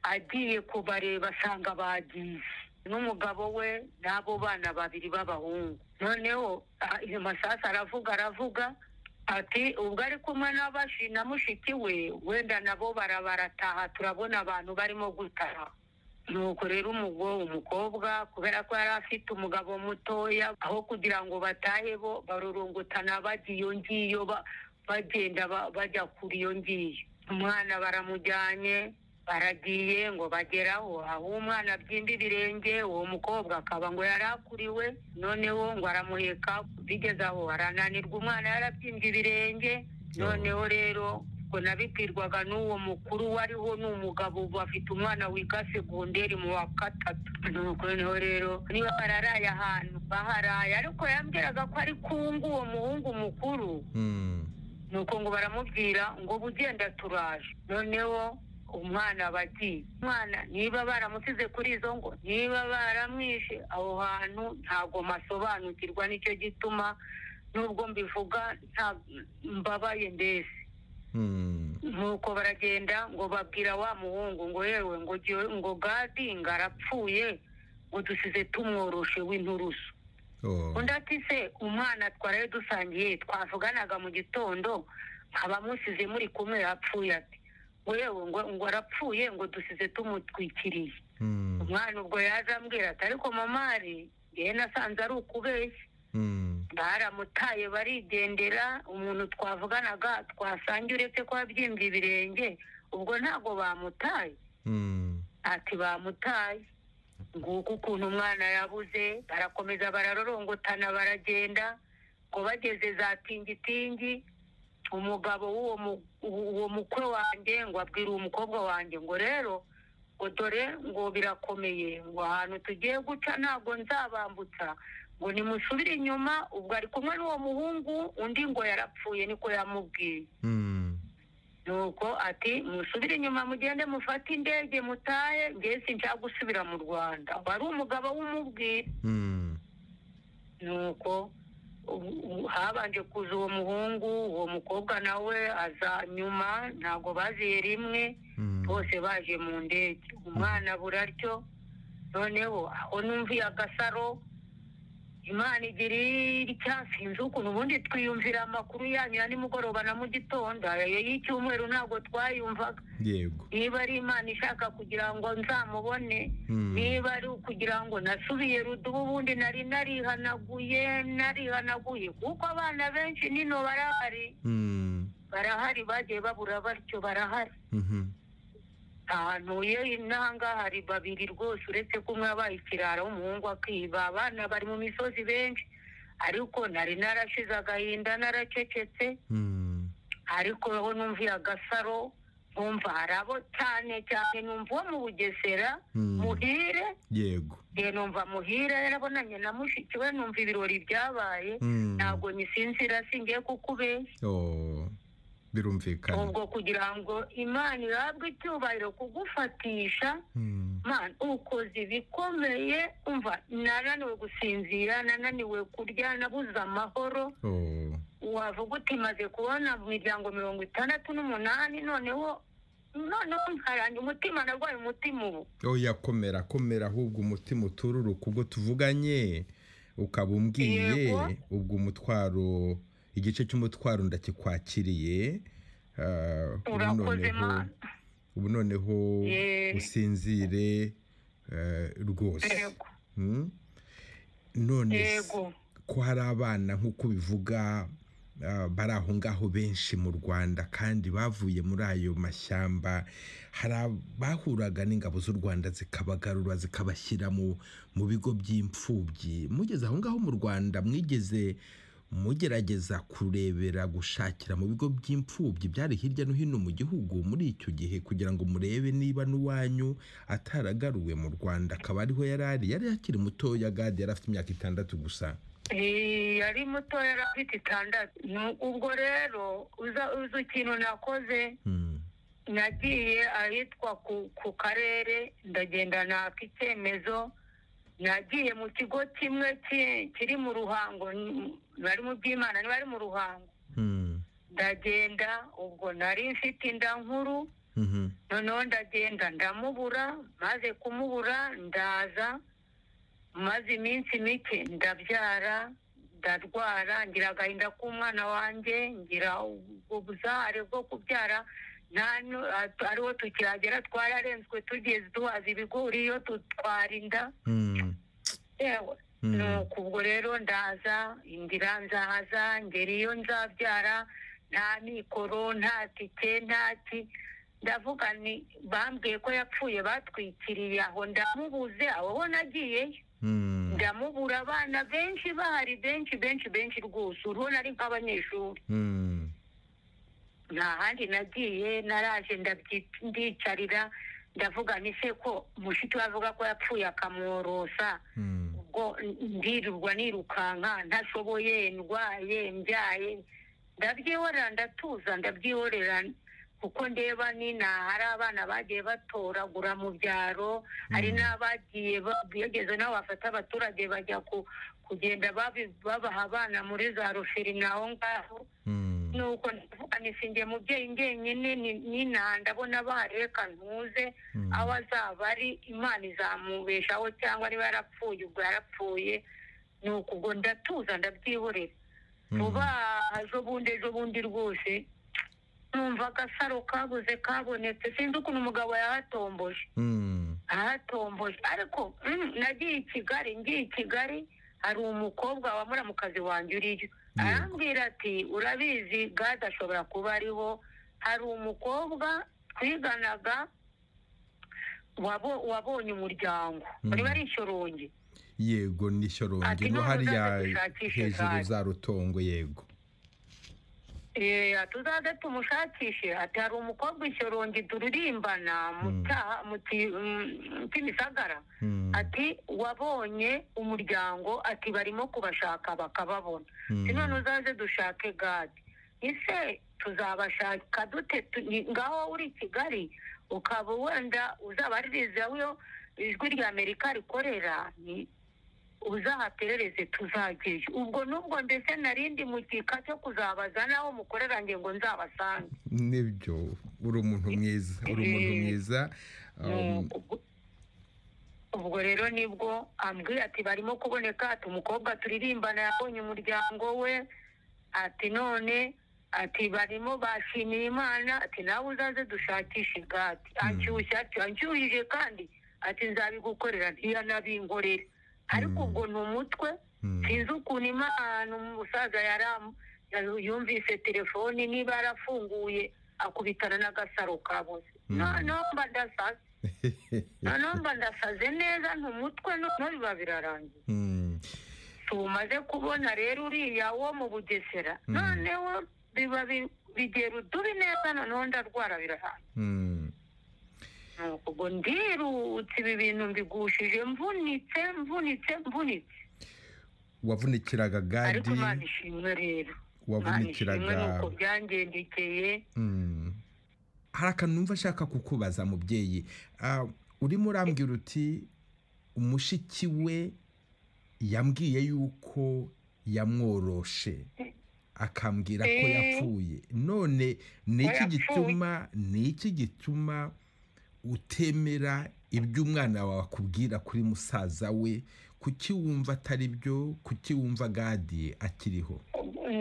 agiye kubareba asanga bagiye n'umugabo we n'abo bana babiri b'abahungu noneho ah, iyo masasu aravuga aravuga ati ubwo ari kumwe n'abashi na mushiki we wenda nabo bara- barataha turabona abantu barimo gutaha nuko rero umugo umukobwa kubera ko yari afite umugabo mutoya aho kugira ngo batahe bo barurungutana bajya iyo ngiyo ba- bagenda ba- bajya kuri iyo ngiyo umwana baramujyanye baragiye ngo bageraho aho umwana abyimba ibirenge uwo mukobwa akaba ngo yari akuriwe noneho ngo aramuheka bigeze aho arananirwa umwana yarabyimbye ibirenge noneho rero ubwo nabibwirwaga n'uwo mukuru wariho ni umugabo ubu afite umwana wiga segonderi mu wa gatatu nuko noneho rero niba bararaye ahantu baharaye ariko yambwiraga ko ari kungu uwo muhungu mukuru Mm. nuko ngo baramubwira ngo bugenda turaje noneho umwana bagiye umwana niba baramusize kuri izo ngo niba baramwishe aho hantu ntabwo masobanukirwa nicyo gituma nubwo mbivuga nta mbabaye mbese Mm. nuko baragenda ngo babwira wa muhungu ngo yewe ngo jyewe- ngo gadinga arapfuye ngo dusize tumworoshe w'inturusu Oh. undi ati se umwana twaraye dusangiye twavuganaga mu gitondo abamusize muri kumwe yapfuye ati wewe ngo ngo arapfuye ngo dusize tumutwikiriye umwana ubwo yaje ambwira ati ariko mamari yewe nasanze ari ukubeshya baramutaye barigendera umuntu twavuganaga twasangiye uretse ko yabyimbye ibirenge ubwo ntabwo bamutaye ati bamutaye nguko ukuntu umwana yabuze barakomeza bararorongotana baragenda ngo bageze za tingitingi umugabo w'uwo mu- uwo mukwe wanjye ngo abwire uwo mukobwa wanjye ngo rero ngo dore ngo birakomeye ngo ahantu tugiye guca ntabwo nzabambutsa ngo nimusubire inyuma ubwo ari kumwe n'uwo muhungu undi ngo yarapfuye niko yamubwiye nuko ati musubire inyuma mugende mufate indege mutahe njye sinshaka gusubira mu rwanda wari umugabo w'umubwire nuko ubu- ubu habanje kuza uwo muhungu uwo mukobwa nawe aza nyuma ntabwo baziye rimwe bose baje mu ndege umwana buraryo noneho aho numviye agasaro imana igira icyasi inzu ukuntu ubundi twiyumvira amakuru yanyu ya nimugoroba na mu gitondo ayo y'icyumweru ntabwo twayumvaga yego niba ari imana ishaka kugira ngo nzamubone niba ari ukugira ngo nasubiye rudubu ubundi nari narihanaguye narihanaguye kuko abana benshi nino barahari barahari bagiye babura batyo barahari ahantu iyo n'ahangaha hari babiri rwose uretse ko umwe yabaye ikirara w'umuhungu akiba abana bari mu misozi benshi ariko nari narashize agahinda naracecetse ariko aho numviye agasaro numva hari abo cyane cyane numva uwo mu bugesera muhire yego njye numva muhira yarabonanye na mushiki we numva ibirori byabaye Mm. ntabwo nyisinzira singiye kukubeshya Oh, birumvikana ubwo kugira ngo imana ihabwe icyubahiro kugufatisha mana ukoze ibikomeye umva nananiwe gusinzira nananiwe kurya nabuze amahoro Oh, wavuga uti maze kubona mu miryango mirongo itandatu n'umunani noneho noneho nkaranga umutima narwaye umutima ubu oya komera komera ahubwo umutima utururuka ubwo tuvuganye ukaba umbwiye Yego. ubwo umutwaro igice cy'umutwaro ndakikwakiriye ah, ubu Urakoze, noneho- Mana. ubu noneho Yee. usinzire eh, rwose Yego. Hmm? none se, Yego. ko hari abana nk'uko bivuga ah, bari aho ngaho benshi mu rwanda kandi bavuye muri ayo mashyamba hari abahuraga n'ingabo z'u rwanda zikabagarura zikabashyira mu mu bigo by'imfubyi mugeze aho ngaho mu rwanda mwigeze mugerageza kurebera gushakira mu bigo by'imfubyi byari hirya no hino mu gihugu muri icyo gihe kugira ngo murebe niba n'uwanyu ataragaruwe mu rwanda akaba ariho yari ari yari akiri mutoya gadi yari afite imyaka itandatu gusa Eh, yari muto yari afite itandatu Nu- ubwo rero uza uzi ikintu nakoze Hmm. nagiye ahitwa ku, ku karere ndagenda naka icyemezo nagiye mu kigo kimwe ki- kiri mu ruhango n- bari mu by'imana bari mu ruhango Hmm. ndagenda ubwo nari mfite inda nkuru Mhm. noneho ndagenda ndamubura maze kumubura ndaza maze iminsi mike ndabyara ndarwara ngira agahinda k'umwana wanjye ngira ubuzahare bwo kubyara nta nu- at- ariwo tukiragera twararenzwe tugeze duhaza ibigori iyo tutwara inda Hmm. yewe Mm. nuko ubwo rero ndaza indira nzaza ngera iyo nzabyara nta mikoro nta tike nta ki ndavuga ni bambwiye ko yapfuye batwikiriye aho ndamubuze aho ho nagiyeyo Hmm. ndamubura abana benshi bahari benshi benshi benshi rwose urabona ari nk'abanyeshuri Hmm. nta handi nagiye naraje ndabyi- ndicarira ndavuga ni se ko mushiki we avuga ko yapfuye akamworosa Hmm. ubwo ndirirwa nirukanka ntashoboye ndwaye mbyaye ndabyihorera ndatuza ndabyihorera kuko ndeba nina hari abana bagiye batoragura mu byaro hari n'abagiye ba- bigeze n'aho bafata abaturage bajya ku- kugenda babi- babaha abana muri za ruferina aho ngaho Hmm. nuko ndavuga nti sinjye mubyeyi ngenyine ni- nina ndabona bareka ntuze aho azaba ari imana izamubeshaho cyangwa niba yarapfuye ubwo yarapfuye ni uku ubwo ndatuza ndabyihorera vuba aha, ejo bundi ejo bundi rwose numva agasaro kabuze kabonetse sinzi ukuntu umugabo yahatomboje ahatomboje ariko mm, nagiye i kigali ngiye i kigali hari umukobwa wa muramukazi wanjye uriyo arambwira ati urabizi gade ashobora kuba ariho hari umukobwa twiganaga wabo- wabonye umuryango bari bari ishorongi yego ni shyorongi Ati, no none hariya uzaze dushakishe hejuru gare. za rutongo yego Eh, tuzaze tumushakishe ati hari umukobwa ishyorongi turirimbana mu cyaha mu ki- mm, kimisagara ati wabonye umuryango ati barimo kubashaka bakababona Ati, none uzaze dushake gadi ese tuzabashaka dute Tu- ni- ngaho uri i kigali ukaba wenda uzabaririza yo ijwi rya amerika rikorera ni uzahaperereze tuzageje ubwo n'ubwo mbese narindi mu gika cyo kuzabaza n'aho mukorera nge ngo nzabasange nibyo uri umuntu mwiza uri umuntu Eh, mwiza um, Ubwo- ubwo rero nibwo ambwiye ati barimo kuboneka ati umukobwa turirimbana yabonye umuryango we ati none ati barimo bashimiye imana ati nawe uzaze dushakishe igati anshyushya ati anshyuhije kandi ati nzabigukorera ntiyanabinkorera ariko ubwo ni umutwe sinzi ukuntu imana umusaza yaramu yumvise telefoni niba yarafunguye akubitana n'agasaro kabuze noneho mba ndasaze noneho mba ndasaze neza ntumutwe noneho biba birarangiye mm, tumaze kubona rero uriya wo mu bugesera noneho biba bi- bigera udubi neza noneho ndarwara birahaye mm. Nuko ubwo ndirutse ibi bintu mbigushije mvunitse mvunitse mvunitse wavunikiraga ariko gadi imana ishimwe rero imana ishimwe wavunikiraga nuko byangendekeye Mm. hari akantu numva ashaka kukubaza mubyeyi Ah, urimo urambwira uti umushiki we yambwiye yuko yamworoshe akambwira ko Eh. yapfuye none ni Ko iki yapfuye. gituma ni iki gituma utemera ibyo umwana wawe akubwira kuri musaza we kuki wumva atari byo kuki wumva gadi akiriho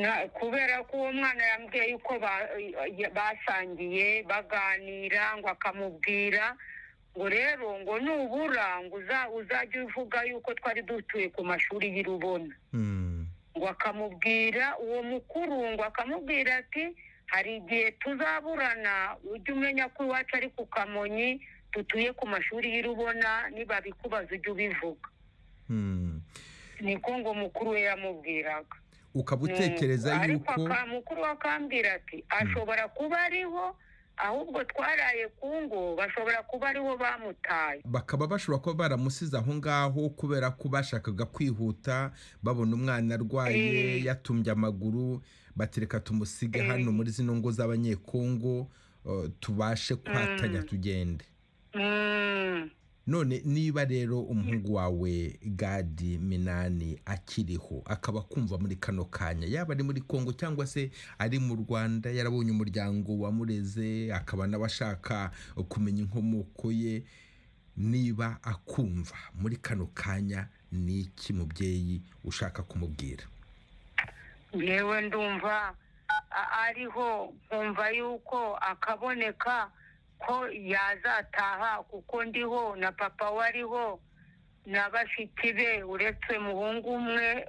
Na- kubera ko uwo mwana yambwiye yuko ba- ya- basangiye baganira ngo akamubwira ngo rero ngo nubura ngo uza- uzajye uvuga yuko twari dutuye ku mashuri y'i Rubona Mm. ngo akamubwira uwo mukuru ngo akamubwira ati hari igihe tuzaburana ujye umenya ko iwacu ari ku kamonyi dutuye ku mashuri y'i Rubona nibabikubaza ujye ubivuga Mm. niko ngo mukuru we yamubwiraga ukaba utekereza Mm, yuko ariko aka- mukuru akambwira ati ashobora kuba ariho ahubwo twaraye ku ngo bashobora kuba ariho bamutaye bakaba bashobora kuba baramusize aho ngaho kubera ko bashakaga kwihuta babona umwana arwaye Eh. yatumbye amaguru bati reka tumusige hano muri zino ngo z'abanyekongo eh, tubashe kwatanya tugende Mm, none niba rero umuhungu wawe gadi minani akiriho akaba kumva muri kano kanya yaba ari muri kongo cyangwa se ari mu rwanda yarabonye umuryango wamureze akaba nawe ashaka kumenya inkomoko ye niba akumva muri kano kanya ni iki mubyeyi ushaka kumubwira yewe ndumva a- ariho nkumva yuko akaboneka ko yazataha kuko ndiho na papa we ariho na bashiki be uretse muhungu umwe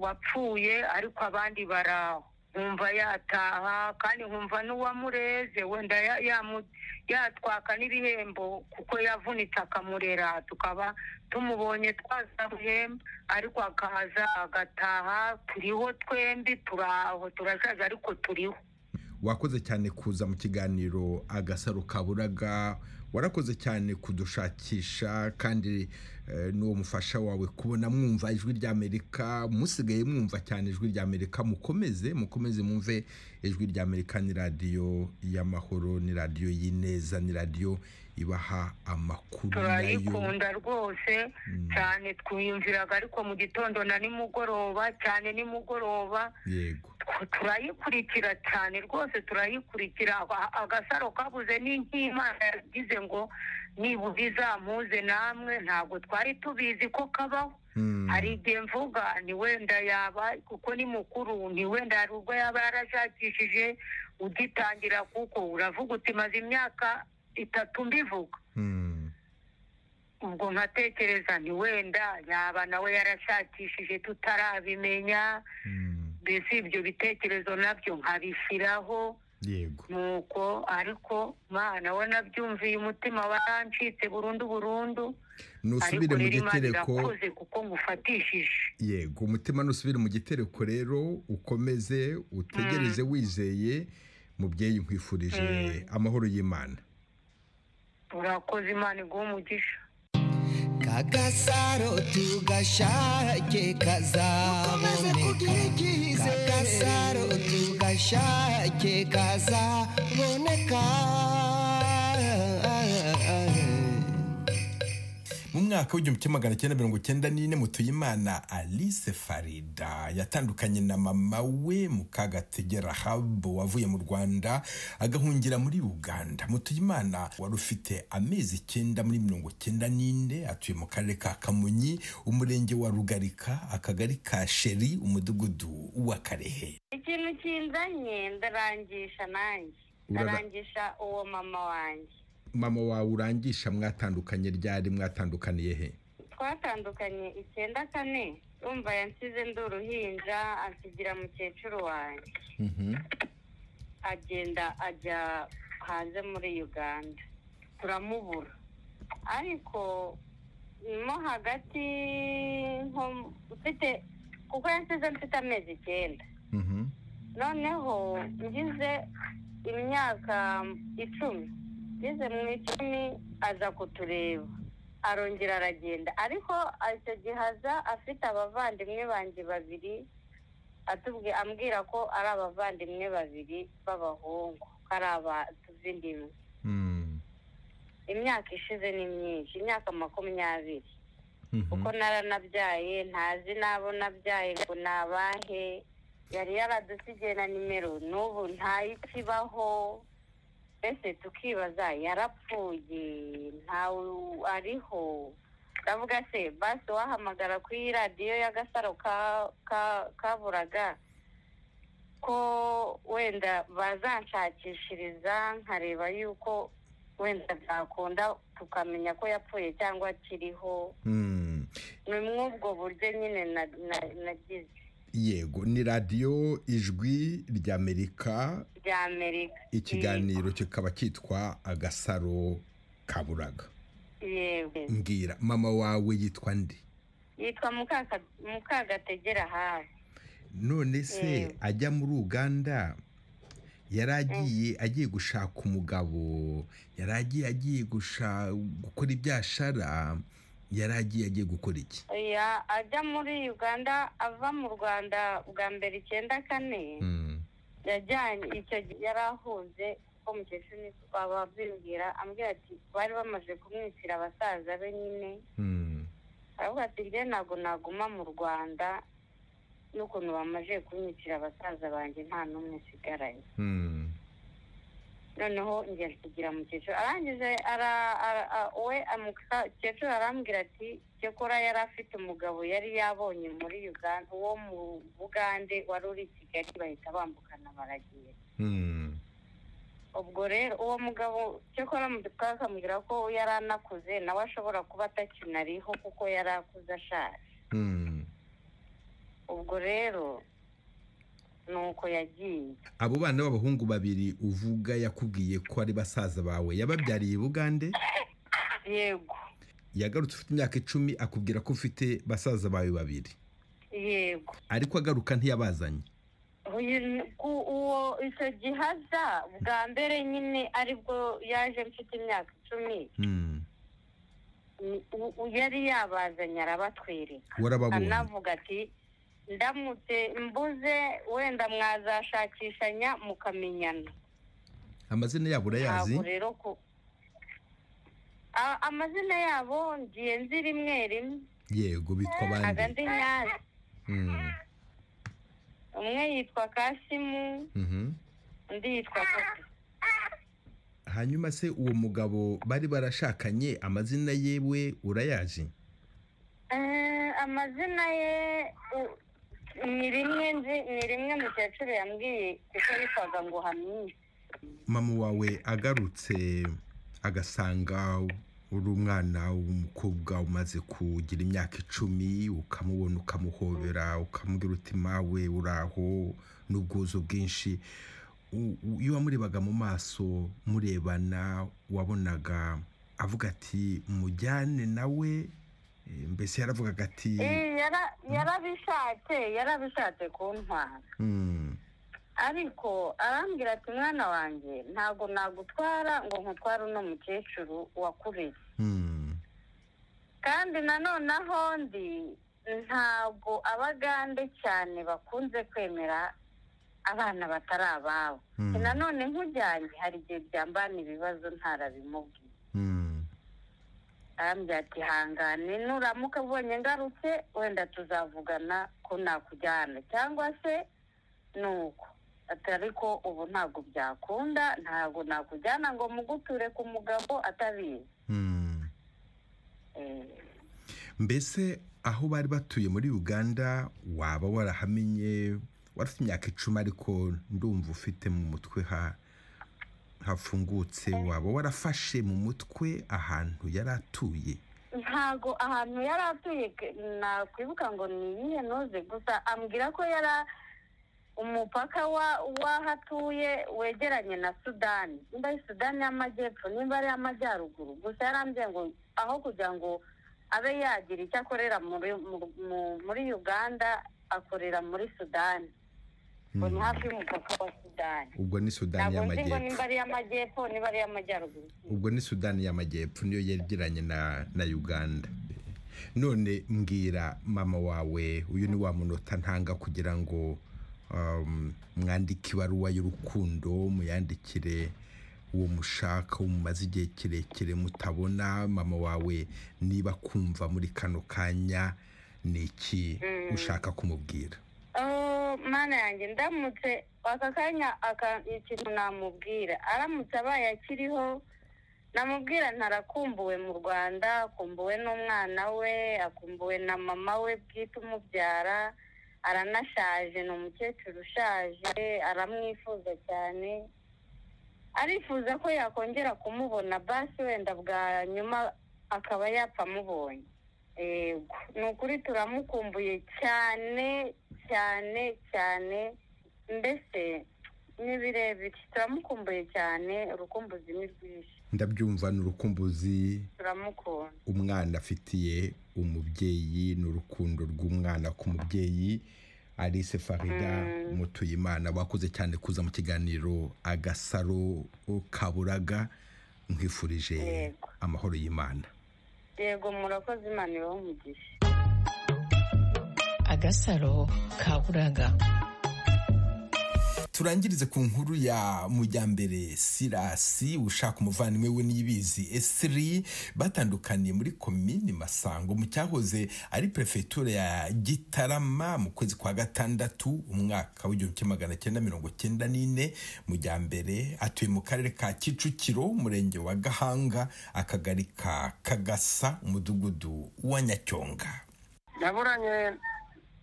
wapfuye ariko abandi baraho nkumva yataha kandi nkumva n'uwamureze wenda ya- yamu- yatwaka n'ibihembo kuko yavunitse akamurera tukaba tumubonye twaza buhemba ariko akaza agataha turiho twembi turaho turashaje ariko turiho wakoze cyane kuza mu kiganiro agasaro kaburaga warakoze cyane kudushakisha kandi eh, n'uwo mufasha wawe kubona mwumva ijwi ry'amerika musigaye mwumva cyane ijwi ry'amerika mukomeze mukomeze mwumve ijwi ry'amerika ni radiyo y'amahoro ni radiyo y'ineza ni radiyo ibaha amakuru nayo turayikunda rwose cyane twiyumviraga ariko mu gitondo na nimugoroba cyane nimugoroba yego tw- turayikurikira cyane rwose turayikurikira Aba- agasaro kabuze n'ink'imana yagize ngo nibura izampuze namwe ntabwo twari tubizi ko kabaho Mm. hari igihe mvuga ni wenda yaba kuko ni mukuru ni wenda hari ubwo yaba yarashakishije ugitangira kuko uravuga uti maze imyaka itatu mbivuga Mm. ubwo nkatekereza ni wenda yaba nawe yarashakishije tutarabimenya Mm. mbese ibyo bitekerezo nabyo nkabishyiraho yego nuko ariko mana we nabyumviye umutima warancitse burundu burundu nusubire mu rero Imana gitereko irakoze kuko ngufatishije yego umutima nusubire mu gitereko rero ukomeze utegereze wizeye mubyeyi nkwifurije amahoro y'imana urakoze imana iguha umugisha kagasaro tugashake kazaboneka kagasaro tugashake kazaboneka mu mwaka w'igihumbi kimwe magana cyenda mirongo cyenda n'ine mutuyimana alice farida yatandukanye na mama we mukagatege habu wavuye mu rwanda agahungira muri uganda mutuyimana wari ufite amezi icyenda muri mirongo cyenda n'ine atuye mu karere ka kamonyi umurenge wa rugarika akagari ka sheri umudugudu wa karehe ikintu kinzanye ndarangisha nanjye Urara- ndarangisha uwo mama wanjye mama wawe urangisha mwatandukanye ryari mwatandukaniye he twatandukanye icyenda kane urumva yansize ndi uruhinja ansigira mukecuru wanjye agenda ajya hanze muri uganda turamubura ariko mo hagati nko mfite kuko yansize mfite amezi icyenda Mhm. noneho ngize imyaka icumi ngeze mu icumi aza kutureba arongera aragenda ariko icyo gihe aza afite abavandimwe banjye babiri atubwi- ambwira ko ari abavandimwe babiri b'abahungu ko ari abatuvindimwe Mm. imyaka ishize ni myinshi imyaka makumyabiri Mhm. kuko naranabyaye ntazi n'abo nabyaye ngo ni abahe yari yaradusigiye na nimero n'ubu ntayikibaho mbese tukibaza yarapfuye ntawe ariho ndavuga se basi wahamagara ku iyi radiyo y'agasaro ka- ka- kaburaga ko wenda bazanshakishiriza nkareba yuko wenda byakunda tukamenya ko yapfuye cyangwa akiriho Mm. ni mw'ubwo buryo nyine na- na- nagize yego ni radiyo ijwi ry'amerika rya amerika ikiganiro kikaba cyitwa agasaro kaburaga yego mbwira mama wawe yitwa ndi yitwa Mukaka- mukagategera hafi none se Mm. ajya muri uganda yari agiye agiye gushaka umugabo yari agiye agiye gusha- gukora ibyashara yari agiye agiye gukora iki oya ajya muri uganda ava mu rwanda bwa mbere icyenda kane Mm. yajyanye icyo gihe yari ahunze kuko mukecuru niko babimbwira ambwira ati bari bamaze kumwitira abasaza be nyine Mm. aravuga ati njye ntabwo naguma mu rwanda n'ukuntu bamaze kumwitira abasaza banjye nta n'umwe usigaranye Mm. noneho njye nsigira mukecuru arangije ara, ara, a- we mukecuru arambwira ati cyakora yari afite umugabo yari yabonye muri uganda uwo mu bugande wari uri i kigali bahita bambukana baragenda Mm. ubwo rero uwo mugabo cyakora twakambwira ko yari anakuze nawe ashobora kuba atakinariho kuko yari akuze ashaje Mm. ubwo rero ni uko yagiye abo bana b'abahungu babiri uvuga yakubwiye ko ari basaza bawe yababyariye i bugande yego yagarutse ufite imyaka icumi akubwira ko ufite basaza bawe babiri yego ariko agaruka ntiyabazanye uyu ku- uwo icyo gihe aza bwa mbere nyine aribwo yaje mfite imyaka icumi Mm. ni- u- u- yari yabazanye arabatwereka warababonye anavuga ati ndamutse mbuze wenda mwazashakishanya mukamenyana amazina yabo urayazi ntabwo rero ku amazina yabo ngiye nzi rimwe rimwe yego bitwa abandi agandi nyazi Mm. umwe yitwa kasimu Mhm. undi yitwa kopi hanyuma se uwo mugabo bari barashakanye amazina yewe urayazi Eh, amazina ye u- ni rimwe nzi ni rimwe mukecuru yambwiye kuko yitwaga ngo hamyiye mama wawe agarutse agasanga uri umwana w'umukobwa umaze kugira imyaka icumi ukamubona ukamuhobera ukamubwira uti mawe uraho n'ubwuzu bwinshi u- u- iyo wamurebaga mu maso murebana wabonaga avuga ati mujyane nawe Eh, mbese yaravugaga ati Eh, yara- yarabishatse yarabishatse kuntwara "Mm, ariko arambwira ati mwana wanjye ntabwo nagutwara ngo nkutware uno mukecuru wakureye mm, kandi nanone aho ndi ntabwo abagande cyane bakunze kwemera abana batari ababo Mm. nanone nk'ujyanye hari igihe byambana ibibazo ntarabimubwiye mm." arambwira ati hangane nuramuka ubonye ngarutse wenda tuzavugana ko nakujyana cyangwa se ni uko ati ariko ubu ntabwo byakunda ntabwo nakujyana ngo muguture ku mugabo atabizi Eh, mbese aho bari batuye muri uganda waba warahamenye warafite imyaka icumi ariko ndumva ufite mu mutwe ha- hafungutse waba warafashe mu mutwe ahantu yari atuye ntago ahantu yari atuye ke- nakwibuka ngo ni iyihe noze gusa ambwira ko yari umupaka wa- w'aho atuye wegeranye na sudani nimba ari sudani y'amajyepfo nimba ari iy'amajyaruguru gusa yarambwiye ngo aho kugira ngo abe yagira icyo akorera muri mu- mu- muri uganda akorera muri sudani ngo ni hafi y'umupaka wa sudani ubwo ni sudani ntabwo nzi ngo y'amajyepfo nimba ari iy'amajyepfo nimba ari iy'amajyaruguru ubwo ni sudani y'amajyepfo niyo yegeranye na na uganda none mbwira mama wawe uyu ni wa munota ntanga kugira ngo um, mwandike ibaruwa y'urukundo muyandikire uwo mushaka uwo mumaze igihe kirekire mutabona mama wawe niba kumva muri kano kanya ni iki Mm. ushaka kumubwira Oh, mana yanjye ndamutse aka kanya aka- ikintu namubwira aramutse abaye akiriho namubwira ntarakumbuwe mu rwanda akumbuwe n'umwana we akumbuwe na mama we bwite umubyara aranashaje ni umukecuru ushaje aramwifuza cyane arifuza ko yakongera kumubona basi wenda bwa nyuma akaba yapfa amubonye yego ni ukuri turamukumbuye cyane cyane cyane mbese ni birebire turamukumbuye cyane urukumbuzi ni rwinshi ndabyumva ni urukumbuzi turamukunda umwana afitiye umubyeyi n'urukundo rw'umwana ku mubyeyi alice farida mutuyimana wakoze cyane kuza mu kiganiro agasaro kaburaga nkwifurije amahoro y'imana yego murakoze imana ibahe umugisha agasaro kaburaga turangirize ku nkuru ya mujyambere sirasi ushaka umuvandimwe we n'ibizi esiri batandukaniye muri komini masango mu cyahoze ari perefegitura ya gitarama mu kwezi kwa gatandatu umwaka w'igihumbi kimwe magana cyenda mirongo cyenda n'ine mujyambere atuye mu karere ka kicukiro umurenge wa gahanga akagari ka kagasa umudugudu wa nyacyonga naburanye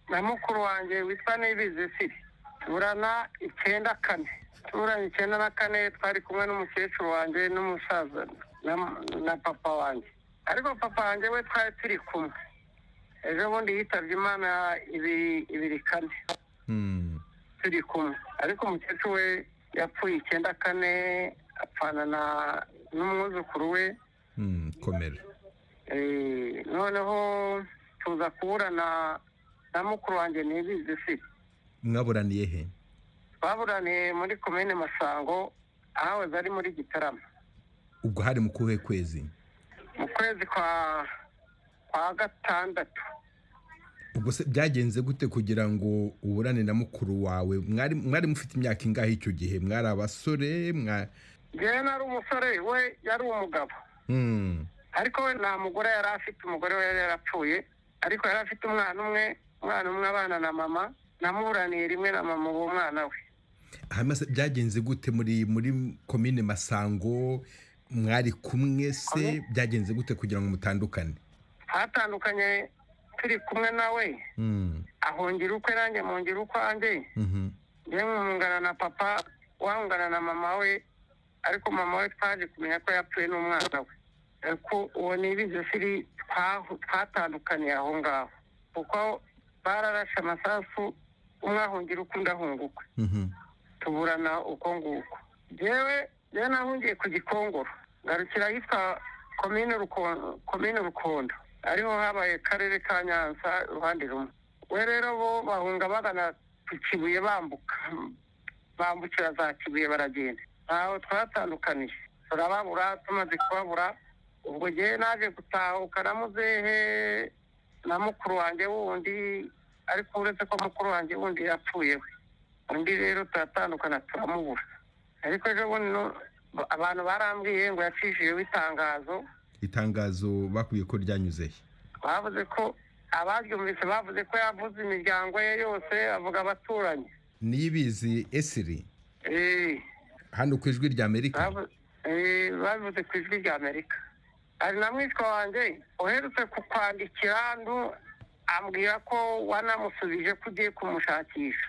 na mukuru wanjye witwa nibizi siri tuburana icyenda kane tuburanye icyenda na kane twari kumwe n'umukecuru wanjye n'umusaza na- na papa wanjye ariko papa wanjye we twari turi kumwe ejo bundi yitabye imana ibiri ibiri kane turi kumwe ariko umukecuru we yapfuye icyenda kane apfana na n'umwuzukuru we Mm, komera Eh, noneho tuza kuburana na mukuru wanjye ntibizi si mwaburaniye he twaburaniye muri komine masango ahahoze ari muri gitarama ubwo hari mu kuhe kwezi mu kwezi kwa kwa gatandatu ubwo se byagenze gute kugira ngo uburane na mukuru wawe mwari mwari mufite imyaka ingahe icyo gihe mwari abasore mwa njyewe nari umusore we yari umugabo Mm, ariko we nta mugore yari afite umugore we yari yarapfuye ariko yari afite umwana umwe umwana umwe abana na mama namuburaniye rimwe na mama uwo mwana we byagenze gute muri muri komine masango mwari kumwe se byagenze gute kugira ngo mutandukane hatandukanye turi kumwe nawe ahungira ukwe nanjye mungira ukwanjye yewe mwungana na papa wahungana na mama we ariko mama we twaje kumenya ko yapfuye n'umwana we ariko uwo ni ibizifiri twatandukaniye aho ngaho kuko bararashe amasasu umwe ahungira uko undi ahunguka tuburana uko nguko yewe yewe nahungiye ku gikongoro ngarukira ahitwa komine rukondo ariho habaye akarere ka nyanza uruhande rumwe we rero bo bahunga bagana ku kibuye bambuka bambukira za kibuye baragenda ntaho twatandukaniye turababura tumaze kubabura ubwo ngewe naje gutahuka na muzehe na mukuru wanjye wundi ariko uretse ko mukuru wanjye wundi yapfuye we undi rero turatandukana turamubura ariko ejo bundi abantu barambwiye ngo yacishijeho itangazo itangazo bakwiye ko ryanyuze he bavuze ko abaryumvise bavuze ko yavuze imiryango ye yose avuga abaturanyi niyibizi esiri hano ku ijwi rya amerika bavuze ku ijwi rya amerika hari na mwitwa wanjye uherutse kukwandikira hano ambwira ko wanamusubije ko ugiye kumushakisha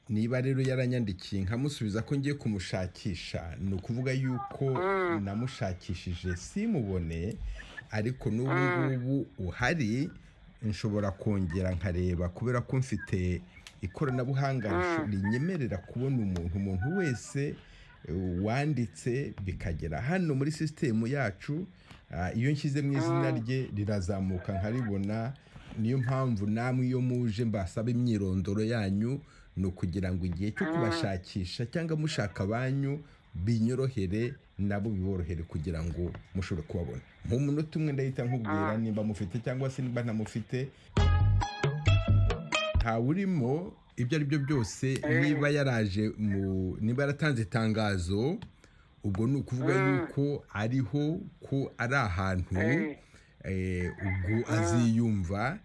niba rero yaranyandikiye nkamusubiza ko ngiye kumushakisha ni ukuvuga yuko namushakishije simubone ariko n'ubu ngubu uhari nshobora kongera nkareba kubera ko mfite ikoranabuhanga rinyemerera kubona umuntu umuntu wese wanditse bikagera hano muri sisitemu yacu iyo nshyize mu izina rye rirazamuka nkaribona niyo mpamvu namwe iyo muje mbasaba imyirondoro yanyu ni ukugira ngo igihe cyo kubashakisha cyangwa mushaka abanyu binyorohere nabo biborohere kugira ngo mushobore kubabona mu munota umwe ndahita nkubwira nimba mufite cyangwa se nimba ntamufite ntawurimo ibyo ari byo byose niba yaraje mu niba yaratanze itangazo ubwo ni ukuvuga yuko ariho ko ari ahantu ubwo aziyumva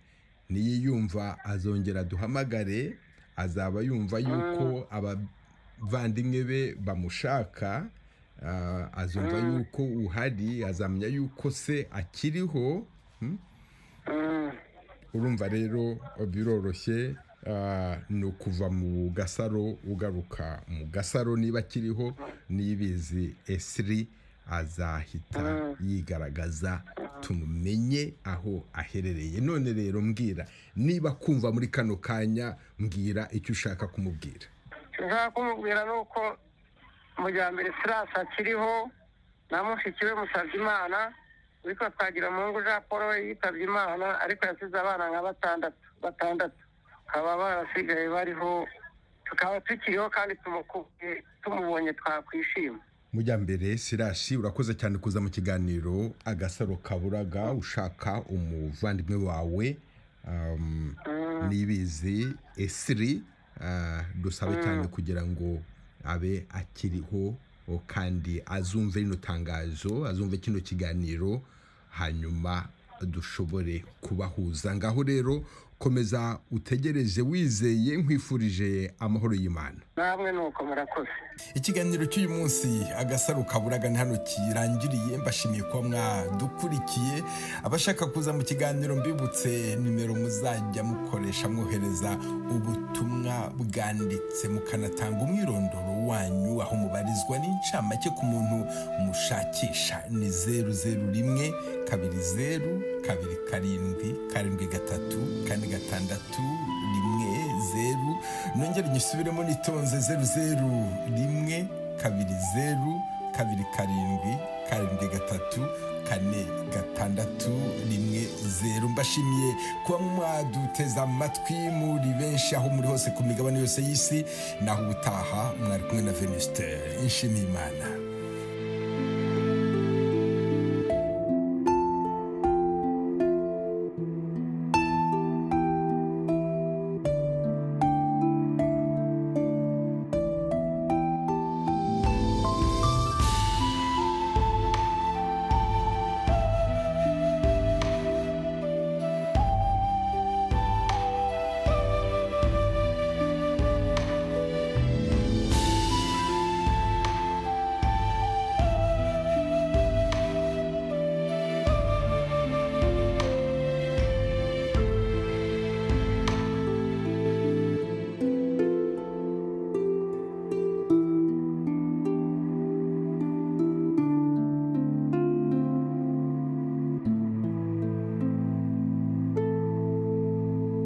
niyiyumva azongera duhamagare azaba yumva yuko abavandimwe be bamushaka azumva yuko uhari azamenya yuko se akiriho urumva rero biroroshye ni ukuva mu gasaro ugaruka mu gasaro niba akiriho nibizi esiri azahita yigaragaza tumumenye aho aherereye none rero mbwira niba kumva muri kano kanya mbwira icyo ushaka kumubwira ushaka kumubwira ni uko mujyambere sirasi akiriho na mushiki we musabye imana ariko twagira mu ngo jean paul we yitabye imana ariko yasize abana nka batandatu batandatu bakaba barasigaye bariho tukaba tukiriho kandi tumubonye twakwishima mujyambere sirashi urakoze cyane kuza mu kiganiro agasaro kaburaga ushaka umuvandimwe wawe n'ibizi esiri dusabe cyane kugira ngo abe akiriho kandi azumve rino tangazo azumve kino kiganiro hanyuma dushobore kubahuza ngaho rero komeza utegereje wizeye nkwifurije amahoro y'imana namwe nuko murakoze ikiganiro cy'uyu munsi agasaro kaburaga hano kirangiriye mbashimiye kuba mwadukurikiye abashaka kuza mu kiganiro mbibutse nimero muzajya mukoresha mwohereza ubutumwa bwanditse mukanatanga umwirondoro wanyu aho mubarizwa n'incamake ku muntu mushakisha ni zeru zeru rimwe kabiri zeru kabiri karindwi karindwi gatatu kane gatandatu rimwe zeru nongere nyisubiremo nitonze zeru zeru rimwe kabiri zeru kabiri karindwi karindwi gatatu kane gatandatu rimwe zeru mbashimiye kuba mwaduteze amatwi muri benshi aho muri hose ku migabane yose y'isi naho ubutaha mwari kumwe na venusite nshimiyimana